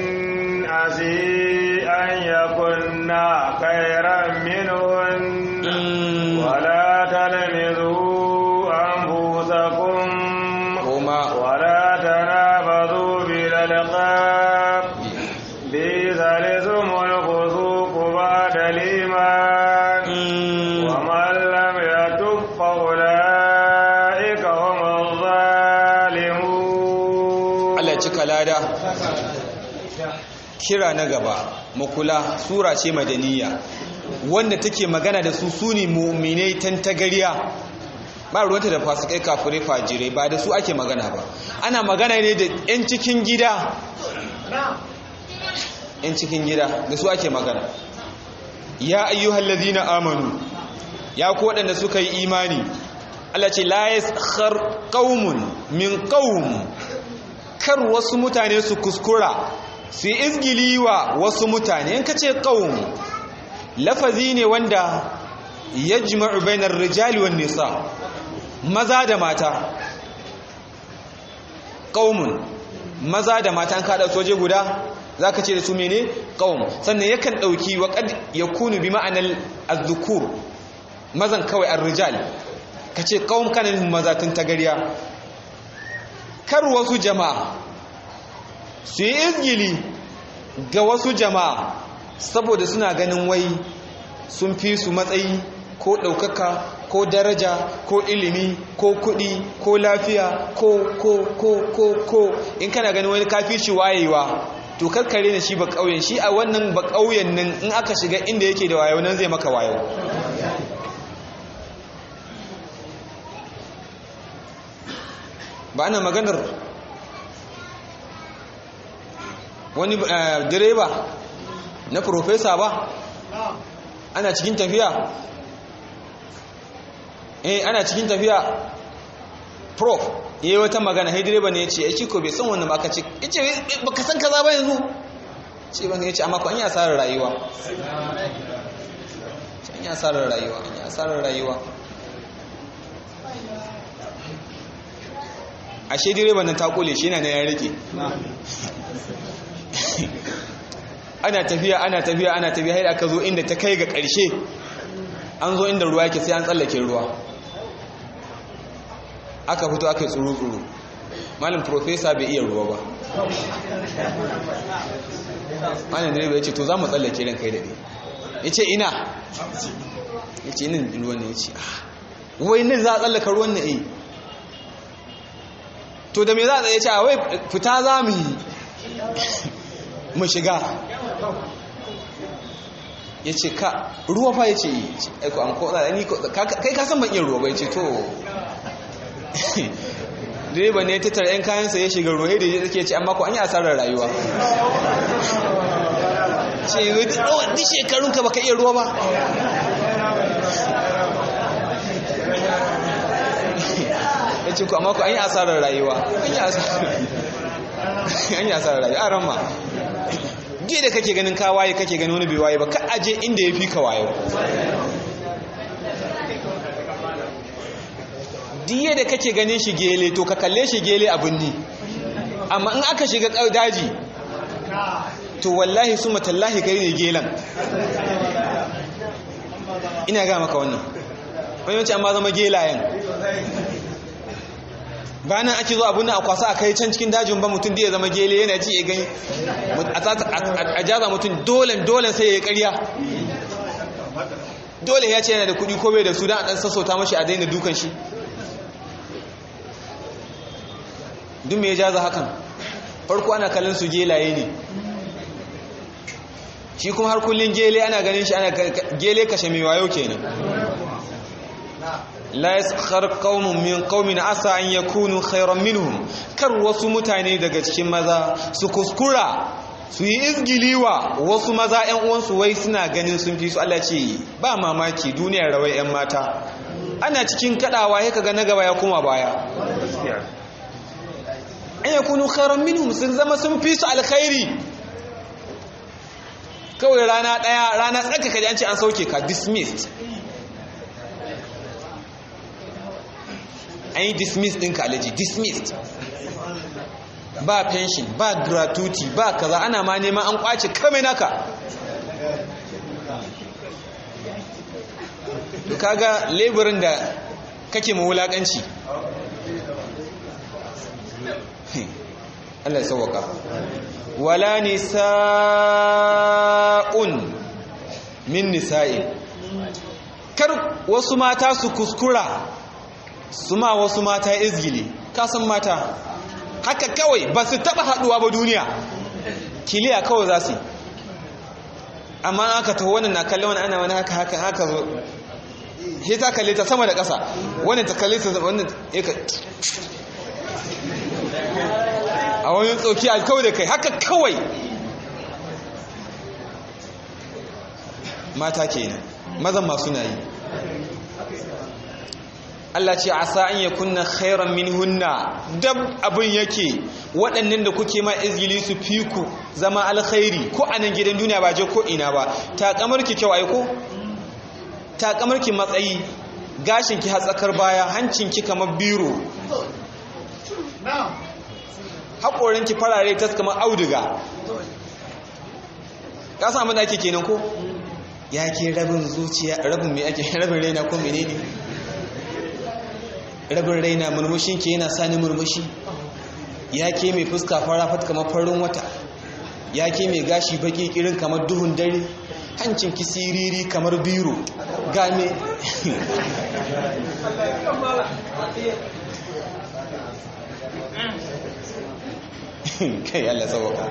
S2: عسي أن يكن خيرا منهن ولا تلمزوا أنفسكم
S1: kuma
S2: ولا تنابذوا بالألقاب بئس الاسم الفسوق بعد الإيمان ومن لم يتب فأولئك هم الظالمون
S1: Allah ya cika lada kira na gaba makula sura ce madaniya wanda take magana da su suni mu'minai tantagariya ba ruwanta da fasikai kafirai fajirai ba da su ake magana ba ana magana ne da 'yan cikin gida 'yan cikin gida da su ake magana ya ayyuhal ladina amanu ya ku waɗanda suka yi imani Allah ce la yaskhar qaumun min qaum kar wasu mutane su kuskura su yi izgili wa wasu mutane in ka ce ƙaun lafazi ne wanda ya jima'u bainar rijali wa nisa maza da mata ƙaumun maza da mata an kaɗa soje guda za ka ce da su mene ƙaun sannan yakan ɗauki waƙad ya kunu bi ma'anar azzukur mazan kawai an rijal ka ce ƙaun kanan maza tun tagariya kar wasu jama'a su yi izgili ga wasu jama'a saboda suna ganin wai sun fi su matsayi ko ɗaukaka ko daraja ko ilimi ko kuɗi ko lafiya ko ko ko ko ko in kana ganin wani kafi shi wayewa to karkare na shi ba ƙauyen shi a wannan ba ƙauyen nan in aka shiga inda yake da wayo nan zai maka wayo ba ana maganar wani direba na profesa ba ana cikin tafiya eh ana cikin tafiya prof ya yi wata magana hai direba ne ya ce ya ci ko bai san wannan aka ce ya ce ba ka san kaza ba yanzu ce ban ya ce amma ko an yi asarar rayuwa an yi asarar rayuwa an yi asarar rayuwa ashe direban nan ta kule shi yana na ya rike ana tafiya ana tafiya ana tafiya har aka zo inda ta kai ga ƙarshe an zo inda ruwa yake sai an tsallake ruwa aka fito aka yi tsuru-tsuru malin profesa bai iya ruwa ba malin direba ya ce to za mu tsallake ran kai daɗe ya ce ina ya ce nan ruwan ne ya ce wai nan za a tsallaka ruwan na eh to da me za a tsaye ce a wai fita za mu yi mu shiga ya ce ka ruwa fa ya ce yi aiko an koda ni kai ka san ban iya ruwa bai ce to direba ne ta tara 'yan kayansa ya shiga ruwa da ya ke ce amma ko an yi asarar rayuwa ce yi duk shekarunka baka iya ruwa ba ya ce ku amma ku an yi asarar rayuwa an yi asarar rayuwa a ramma ge da kake ganin ka waye kake ganin wani bai waye ba ka aje inda ya fi ka wayo diye da kake ganin shi gele to ka kalle shi gele abin ni amma in aka shiga daji to wallahi su matallahi kai ne gelan ina ga maka wannan wani wancan amma zama gelayen bayan ake zo abin a kwasa a kai can cikin dajin ba mutum da ya zama gele yana ji ya gani a jaza mutum dolen dolen sai ya yi karya dole ya ce yana da kudi ko bai da su don a ɗan sassauta mashi a daina dukan shi duk mai jaza hakan farko ana kallon su gelaye ne shi kuma har kullum gele ana ganin shi ana gele kashe mai wayo kenan la yaskhar qaumun min qaumin asa an yakunu khayran minhum kar wasu mutane daga cikin maza su kuskura su yi izgiliwa wasu maza ƴan uwansu wai suna ganin sun fi su Allah ce ba mamaki duniyar rawai ƴan mata ana cikin kadawa sai kaga na gaba ya koma baya an yakunu khayran minhum sun zama sun fi su alkhairi kawai rana daya rana tsaka kaji an ce an sauke ka dismissed an yi dismissed ɗinka alaji dismissed ba pension ba gratuity ba kaza ana ma neman an kwace kame naka to kaga laborin da kake mawulakanci Allah ya sauwaka wala nisa'un min nisa'in kar wasu mata su kuskura su ma wasu mata izgili kasan mata haka kawai ba su taba haduwa ba duniya kiliya kawai za su amma aka taho wannan na kalli wani ana wani haka haka haka zo he ta kalle ta sama da ƙasa wannan ta kalle ta wannan ya ka a wani tsoki alkawai da kai haka kawai mata kenan mazan masu na yi Allah ce asa an ya kunna khairan min hunna dab abin yake waɗannan da kuke ma izgili su fi ku zama alkhairi ko a nan gidan duniya ba je ko ina ba takamarki kyau aiko takamarki matsayi gashinki hatsakar baya hancinki kamar biro haƙorinki farare tas kamar auduga ka samu da ake kenan ko ya ke rabin zuciya rabin mai ake rabin raina ko menene rabin raina murmushin ke yana sani murmushi ya ke mai fuska farafat kamar farin wata ya ke mai gashi baki kirin kamar duhun dare hancin ki siriri kamar biro game kai Allah sauka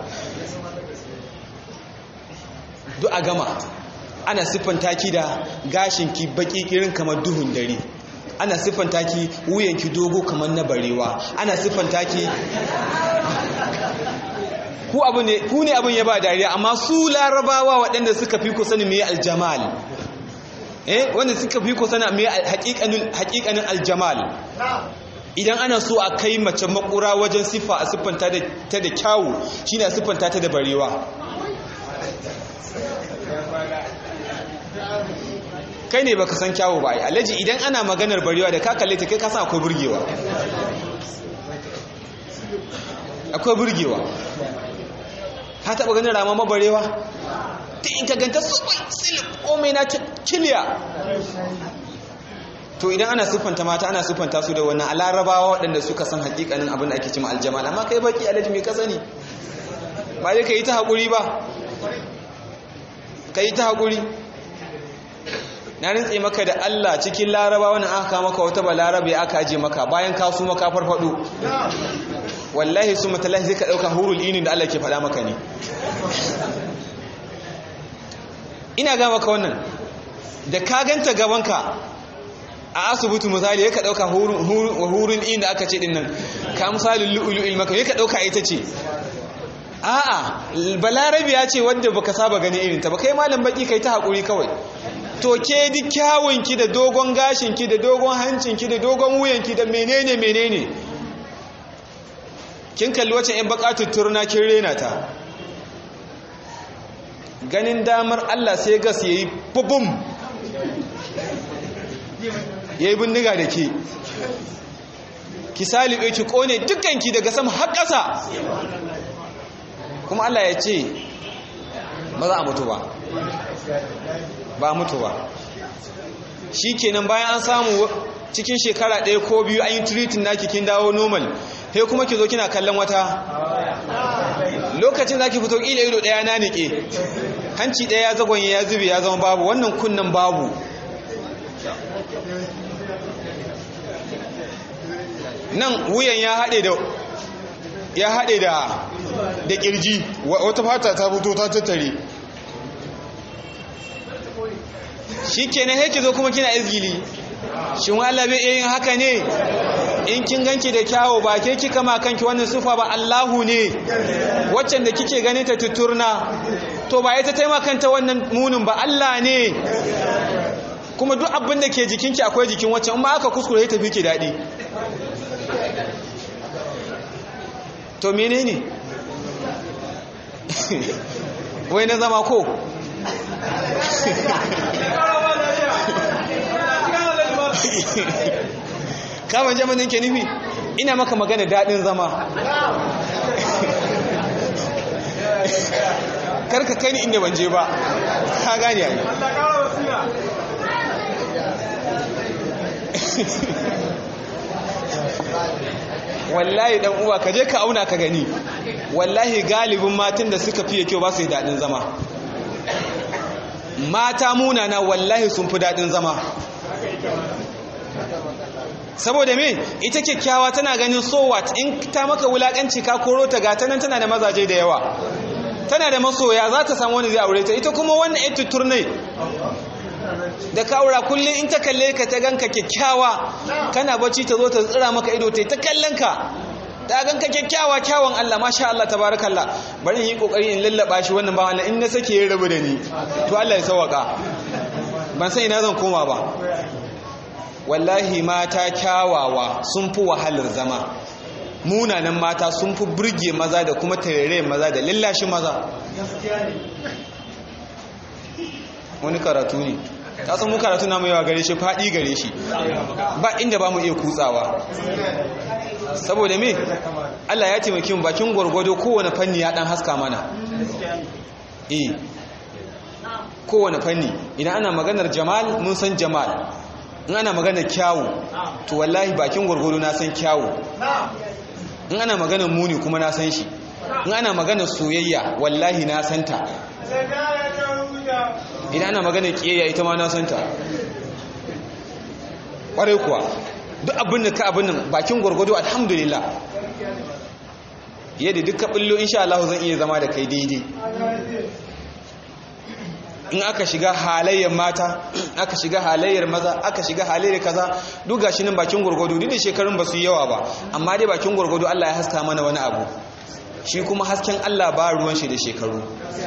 S1: duk a gama ana siffanta ki da gashinki baki kirin kamar duhun dare ana siffanta ki wuyanki dogo kamar na barewa ana siffanta ki ku abu ne ku ne abin ya ba dariya amma su larabawa waɗanda suka fi ku sani me aljamal eh wanda suka fi ku sani me haƙiƙanin haƙiƙanin aljamal idan ana so a kai mace makura wajen siffa a siffanta ta da kyawu shine a siffanta ta da barewa kai ne baka san kyawu ba ai alaji idan ana maganar barewa da ka kalle ta kai ka san akwai burgewa akwai burgewa ka taba ganin rama mabarewa ta in ka ganta super silip komai na kiliya to idan ana siffanta mata ana siffanta su da wannan alarabawa waɗanda suka san hakikanin abin da ake cima aljamal amma kai baki alaji mai ka sani ba dai ka yi ta haƙuri ba ka yi ta haƙuri na rintse maka da Allah cikin laraba wani aka maka wata ba larabe aka aje maka bayan ka su maka farfado wallahi su matalahi zai ka ɗauka hurul inin da Allah ke faɗa maka ne ina ga maka wannan da ka ganta gabanka a asibiti misali ya ka ɗauka hurul inin da aka ce ɗin nan ka misalin lu'ulu'il maka ya ka ɗauka ita ce a'a balarabe ya ce wadda baka saba gani irinta ba kai malam baki kai ta haƙuri kawai to ke di kyawunki da dogon gashinki da dogon hancinki da dogon wuyanki da menene menene kin kalli wacce yan bakatun turna kin rena ta ganin damar Allah sai gas yayi bubum yayi bindiga da ke ki salibe ki kone dukkanki daga sama har ƙasa kuma Allah ya ce ba za a mutu ba ba mutu ba shi kenan bayan an samu cikin shekara ɗaya ko biyu an yi tiritin na kin dawo normal he kuma ki zo kina kallon wata lokacin za ki fito ƙila ido ɗaya na niƙe hanci ɗaya ya zagonye ya zube ya zama babu wannan kunnan babu nan wuyan ya haɗe da ya haɗe da da ƙirji wata fata ta fito ta tattare shi ke na haiki zo kuma kina izgili shi Allah bai yin haka ne in kin ganki da kyawo ba ke kika ma kanki wannan sufa ba Allahu ne waccan da kike ganin ta tuturna to ba ita taimakanta wannan munin ba Allah ne kuma duk abin da ke jikinki akwai jikin waccan in ma aka kuskure ya tafi ki daɗi to menene wai na zama ko kama jamanin ke nufi ina maka magana daɗin zama karka kai ni inda banje ba ka gani yayi wallahi dan uwa ka je ka auna ka gani wallahi galibin matan da suka fiye kyau ba su yi daɗin zama mata munana wallahi sun fi daɗin zama saboda me ita kyakkyawa tana ganin so what in ta maka wulakanci ka koro ta gata nan tana da mazaje da yawa tana da masoya za ta samu wani zai aure ta ita kuma wannan ita turnai da ka aura kullum in ta kalle ka ta ganka kyakkyawa kana bacci ta zo ta tsira maka ido ta ta kallon ka ta ganka kyakkyawa kyawun Allah masha Allah tabarakallah bari in yi kokari in lallaba shi wannan ba wannan in na sake ya rabu da ni to Allah ya sawaka ban san ina zan koma ba wallahi mata kyawawa sun fi wahalar zama munanan mata sun fi burge maza da kuma tarere maza da lallashi maza wani karatu ne ta san mu karatu na yawa gare shi faɗi gare shi ba inda ba mu iya kutsawa saboda me Allah ya taimaki mu bakin gwargwado kowane fanni ya dan haska mana eh kowane fanni idan ana maganar jamal mun san jamal in ana maganar kyawu to wallahi bakin gwargwado na san kyawu in ana maganar muni kuma na san shi in ana maganar soyayya wallahi na santa idan ana maganar kiyayya ita ma na santa ƙwarai kuwa duk abin da ka abin nan bakin gwargwado alhamdulillah yadda duk ka ɓullo insha Allah zan iya zama da kai daidai in aka shiga halayyar mata aka shiga halayyar maza aka shiga halayyar kaza duk gashi nan bakin gwargwado duk da shekarun ba su yawa ba amma dai bakin gwargwado Allah ya haska mana wani abu shi kuma hasken Allah ba ruwan shi da shekaru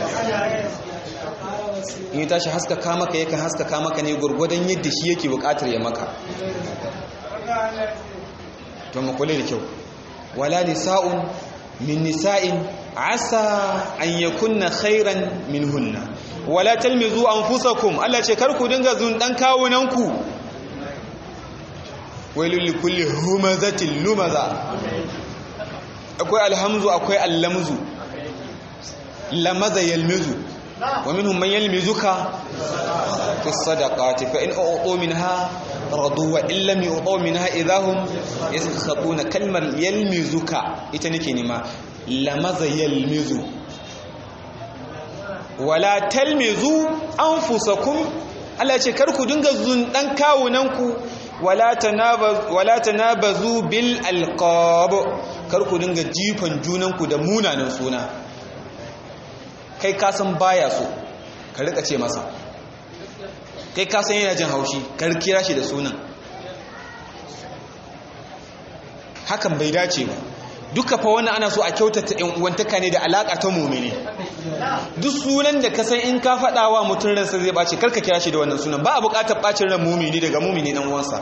S1: in tashi haskaka maka yakan haskaka maka ne gurgudan yadda shi yake bukatar ya maka to mu kula da kyau wala nisa'un min nisa'in asa an yakunna khairan minhunna wala talmizu anfusakum Allah ce kar ku dinga zun dan kawunanku wailul likulli humazatin lumaza akwai alhamzu akwai allamzu lamaza yalmizu wa minhum man yalmizuka fi sadaqati fa in u'tu minha radu wa in lam yu'tu minha idahum yaskhatuna kalmar yalmizuka ita nake nima lamaza yalmizu wala talmizu anfusakum Allah ce kar ku dinga zundan kawunanku wala tanabazu wala tanabazu bil alqab kar ku dinga jifan junanku da munanan suna kai ka san baya so ka rika ce masa kai ka san yana jin haushi ka kira shi da sunan hakan bai dace ba duka fa wannan ana so a kyautata ɗan uwantaka ne da alaƙa ta mumini duk sunan da ka san in ka faɗa wa mutum ransa zai ɓace karka kira shi da wannan sunan ba a buƙatar ɓacin ran mumini daga mumini ɗan uwansa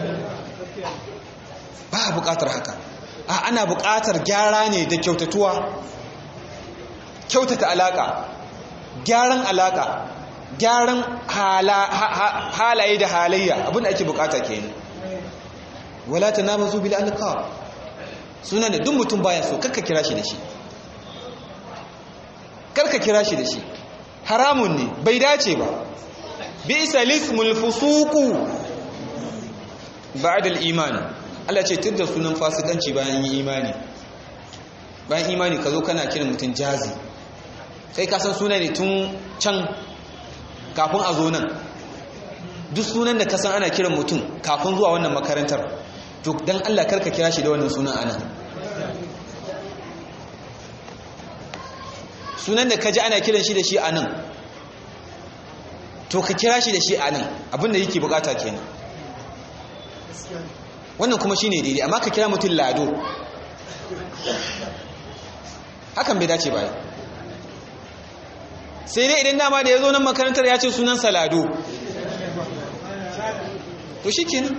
S1: ba a buƙatar haka a ana buƙatar gyara ne da kyautatuwa kyautata alaƙa gyaran alaƙa gyaran halaye da halayya abinda ake buƙata kenan wala tanabazu bil alqab sunan da duk mutum baya so karka kira shi da shi karka kira shi da shi haramun ne bai dace ba bi'sa lismul fusuqu ba'da al-iman Allah ce tunda sunan fasikanci bayan yi imani bayan imani ka zo kana kiran mutum jazi kai ka san suna ne tun can kafin a zo nan duk sunan da ka san ana kiran mutum kafin zuwa wannan makarantar to dan Allah karka kira shi da wannan sunan anan sunan da ka ji ana kiran shi da shi anan to ka kira shi da shi anan abinda yake bukata kenan wannan kuma shine daidai amma ka kira mutum lado hakan bai dace ba sai dai idan dama da ya zo nan makarantar ya ce sunan salado to shi kenan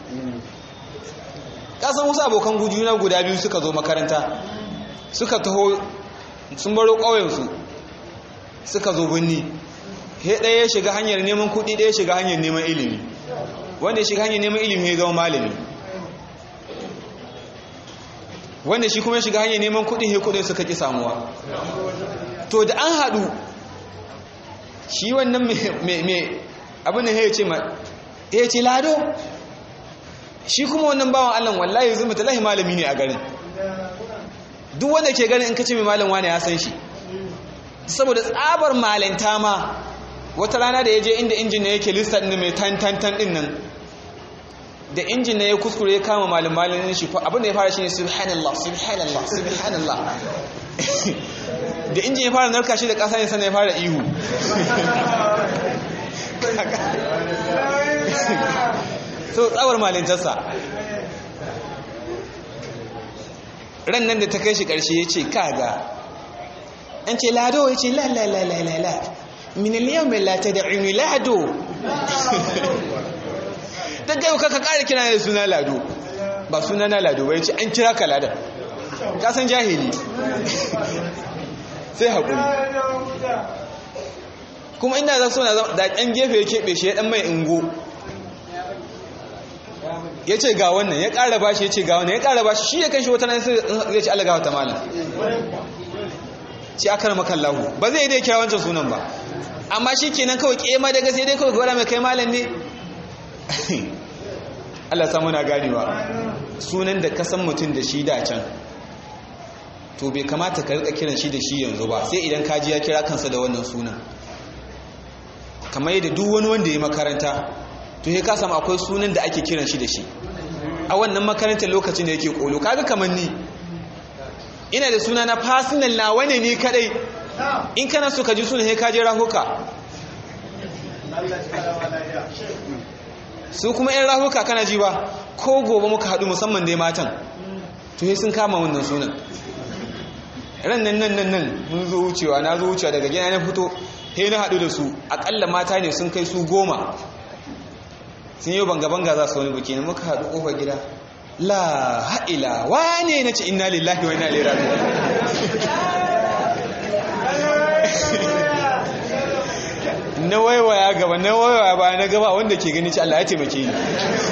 S1: kasan wasu abokan gujuna guda biyu suka zo makaranta suka taho sun baro ƙauyensu suka zo birni he ɗaya ya shiga hanyar neman kuɗi ɗaya ya shiga hanyar neman ilimi wanda ya shiga hanyar neman ilimi ya zama malami wanda shi kuma ya shiga hanyar neman kuɗi he kuɗin suka ƙi samuwa to da an haɗu shi wannan mai abin da ya ce ma ya ce lado shi kuma wannan bawan allon wallahi zai mutalahi malami ne a garin duk wanda ke ganin in kace mai malam wani ya san shi saboda tsabar malanta ma wata rana da ya je inda injin ne yake lista ɗin mai tantantan ɗin nan da injin ne ya kuskure ya kama malin malin shi abin da ya fara shi ne subhanallah subhanallah subhanallah da injin ya fara narka shi da ƙasa ne sannan ya fara ihu so tsawar malintarsa ran nan da ta kai shi ƙarshe ya ce kaga an ce lado ya ce lalalalalala miniliyar mai lata da imi lado ta gaiwa kaka ƙara kira da suna lado ba suna na lado ba ya ce an kira ka ladar kasan jahili sai haƙuri kuma inda za su na da ɗan gefe ya keɓe shi ya ɗan mai ingo ya ce ga wannan ya ƙara bashi ya ce ga wannan ya ƙara bashi shi ya kan shi wata nan zai ci alagawa ta malam ci aka rama kallahu ba zai dai kira wancan sunan ba amma shi kenan kawai ƙema daga sai dai kawai gwada mai kai malam ne Allah samu na ganewa sunan da kasan mutum da shi da can to bai kamata ka rika kiran shi da shi yanzu ba sai idan kaji ya kira kansa da wannan sunan kamar yadda duk wani wanda ya makaranta to ya kasa akwai sunan da ake kiran shi da shi a wannan makarantar lokacin da yake kolo kaga kamar ni ina da suna na personal na wane ne kadai in kana so ka ji sunan sai ka je rahuka su kuma yan rahuka kana ji ba ko gobe muka haɗu musamman dai matan to sai sun kama wannan sunan ran nan nan nan nan mun zo wucewa na zo wucewa daga gina na fito he na haɗu da su aƙalla mata ne sun kai su goma sun yi banga-banga za su wani buki ne muka haɗu ƙofar gida la ha'ila wane na ce inna lillahi wa inna ilaihi raji'un na waiwaya gaba na waiwaya ba na gaba wanda ke gani ci Allah ya taimake ni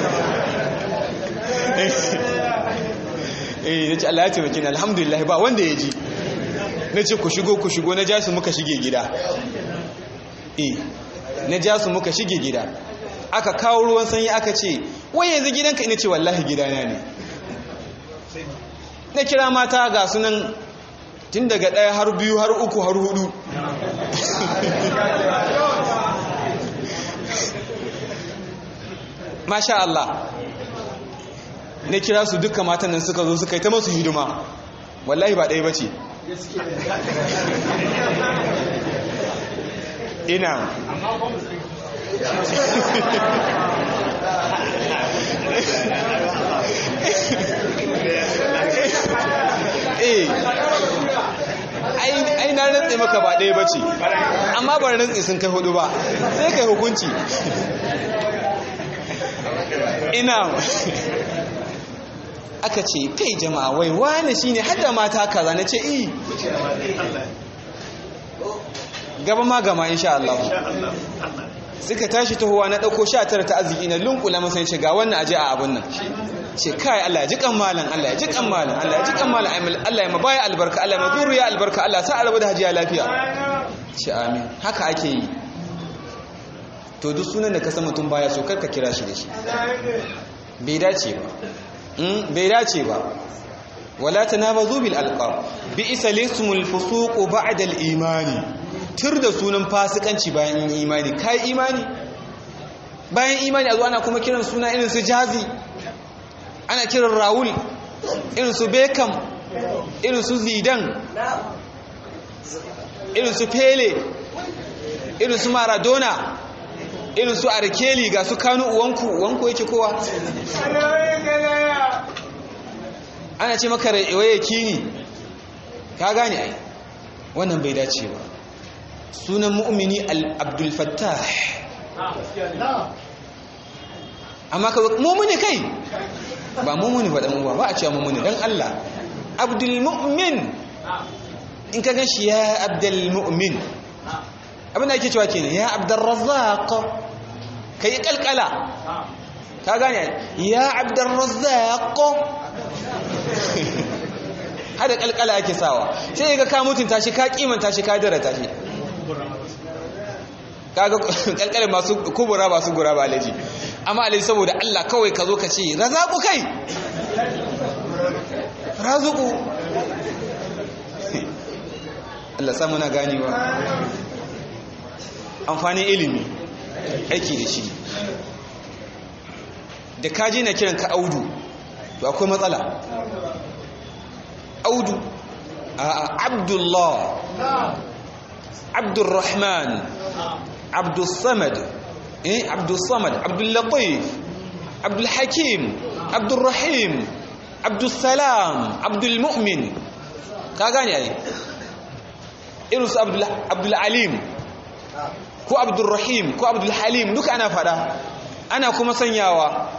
S1: eh nace Allah ya taimake ni alhamdulillah ba wanda ya ji nace ku shigo ku shigo na ja su muka shige gida eh na ja su muka shige gida aka kawo ruwan sanyi aka ce wai yanzu gidanka ina ce wallahi gidana ne na kira mata ga sunan tun daga ɗaya har biyu har uku har hudu masha Allah na kira su duka matan nan suka zo suka yi ta masu hidima wallahi ba ɗaya ba ce ina eh ai na rantse maka ba ɗaya ba ce amma ba rantse sun kai hudu ba sai kai hukunci ina aka ce kai jama'a wai wane shine hada mata kaza na ce i gaba ma gama insha Allah suka tashi tahowa na ɗauko sha tara ta arziki na lunkula masa ce ga wannan aje a abun nan ce kai Allah ya ji kan malam Allah ya ji kan malam Allah ya ji kan malam Allah ya mabaya albarka Allah ya mazuriya albarka Allah sa arabu da hajiya lafiya ce amin haka ake yi to duk sunan da ka san mutum baya so karka kira shi da shi bai dace ba bai dace ba wala tanabazu bil alqab bi isalismul fusuq ba'da al imani tur da sunan fasikanci bayan imani kai imani bayan imani a zo ana kuma kiran suna irin su jazi ana kiran raul irin su beckham irin su zidane irin su pele irin su maradona irin su arkeli ga su kanu uwanku uwanku yake kowa ana ce maka waye kini ka gane ai wannan bai dace ba sunan mu'mini al-abdul fattah amma ka mu'mini kai ba mu'mini ba dan uwa ba a cewa mu'mini dan Allah abdul mu'min in ka gan shi ya abdul mu'min abin da ake cewa kenan ya abdul razzaq kai kalkala ka gane ya abdul razzaq hada kalkala ake sawa sai ga ka mutunta shi ka kimanta shi ka darata shi kaga kalkalin masu kubura ba su gura ba alaji amma alaji saboda Allah kawai ka zo ka ce razaku kai razuku Allah sa muna ganewa amfanin ilimi aiki da shi da kaji na kiran ka audu to akwai matsala audu a abdullah abdurrahman abdulsamad eh abdulsamad abdullatif abdulhakim abdulrahim abdulsalam abdulmu'min ka gane ai irinsu abdulalim ko abdulrahim ko abdulhalim duka ana fada ana kuma sanyawa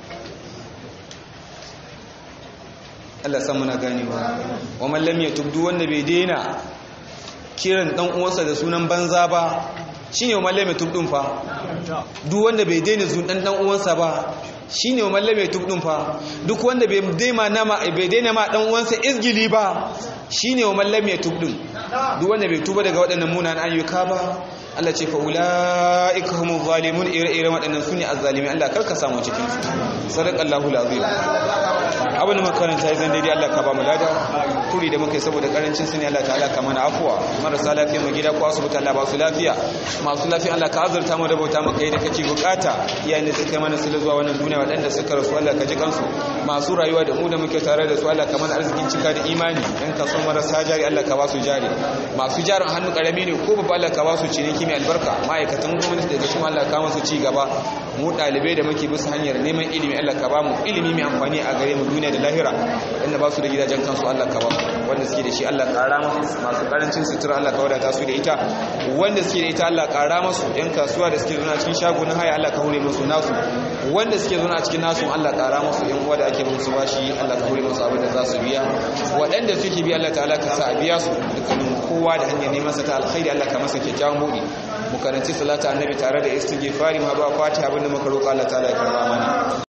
S1: Allah san muna ganewa wa man lam yatub duk wanda bai daina kiran dan uwansa da sunan banza ba shine wa man lam yatub din fa duk wanda bai daina zun dan dan uwansa ba shine wa man lam yatub din fa duk wanda bai daina nama bai daina ma dan uwansa izgili ba shine wa man lam yatub din duk wanda bai tuba daga waɗannan munanan ayyuka ba Allah ce fa ulaika humuz zalimun ire-iren waɗannan sune azzalimi Allah karka samu cikin su sadaqallahu alazim abin makaranta zan daidai Allah ka ba mu lada turi da muka yi saboda karancin su ne Allah ta'ala ka mana afuwa marasa lafiya mu gida ko asibiti Allah ba su lafiya masu lafiya Allah ka azurta mu da bauta maka yi da kake bukata iyayen da suka mana su zuwa wannan duniya waɗanda suka rasu Allah ka ji kansu masu rayuwa da mu da muke tare da su Allah ka mana arzikin cika da imani yan kaso marasa jari Allah ka ba su jari masu jarin hannu karami ne ko babba Allah ka ba su ciniki mai albarka ma'aikatan gwamnati daga cikin Allah ka masu ci gaba mu dalibai da muke bisa hanyar neman ilimi Allah ka ba mu ilimi mai amfani a gare mu duniya da lahira wanda ba su da gidajen kansu Allah ka ba wanda suke da shi Allah ƙara musu masu karancin sutura Allah ka wadata su da ita wanda suke da ita Allah ƙara musu yan kasuwa da suke zauna cikin shago na haya Allah ka hure musu nasu wanda suke zauna cikin nasu Allah ƙara musu yan uwa da ake musu bashi Allah ka hure musu abin da za su biya waɗanda suke bi Allah ta'ala ka sa a biya su dukkanin kowa da hanyar neman sa ta alkhairi Allah ka masa kyakkyawan buɗi mu karanci salata annabi tare da istighfari ma ba fatiha abinda muka roƙa Allah ta'ala ya karba mana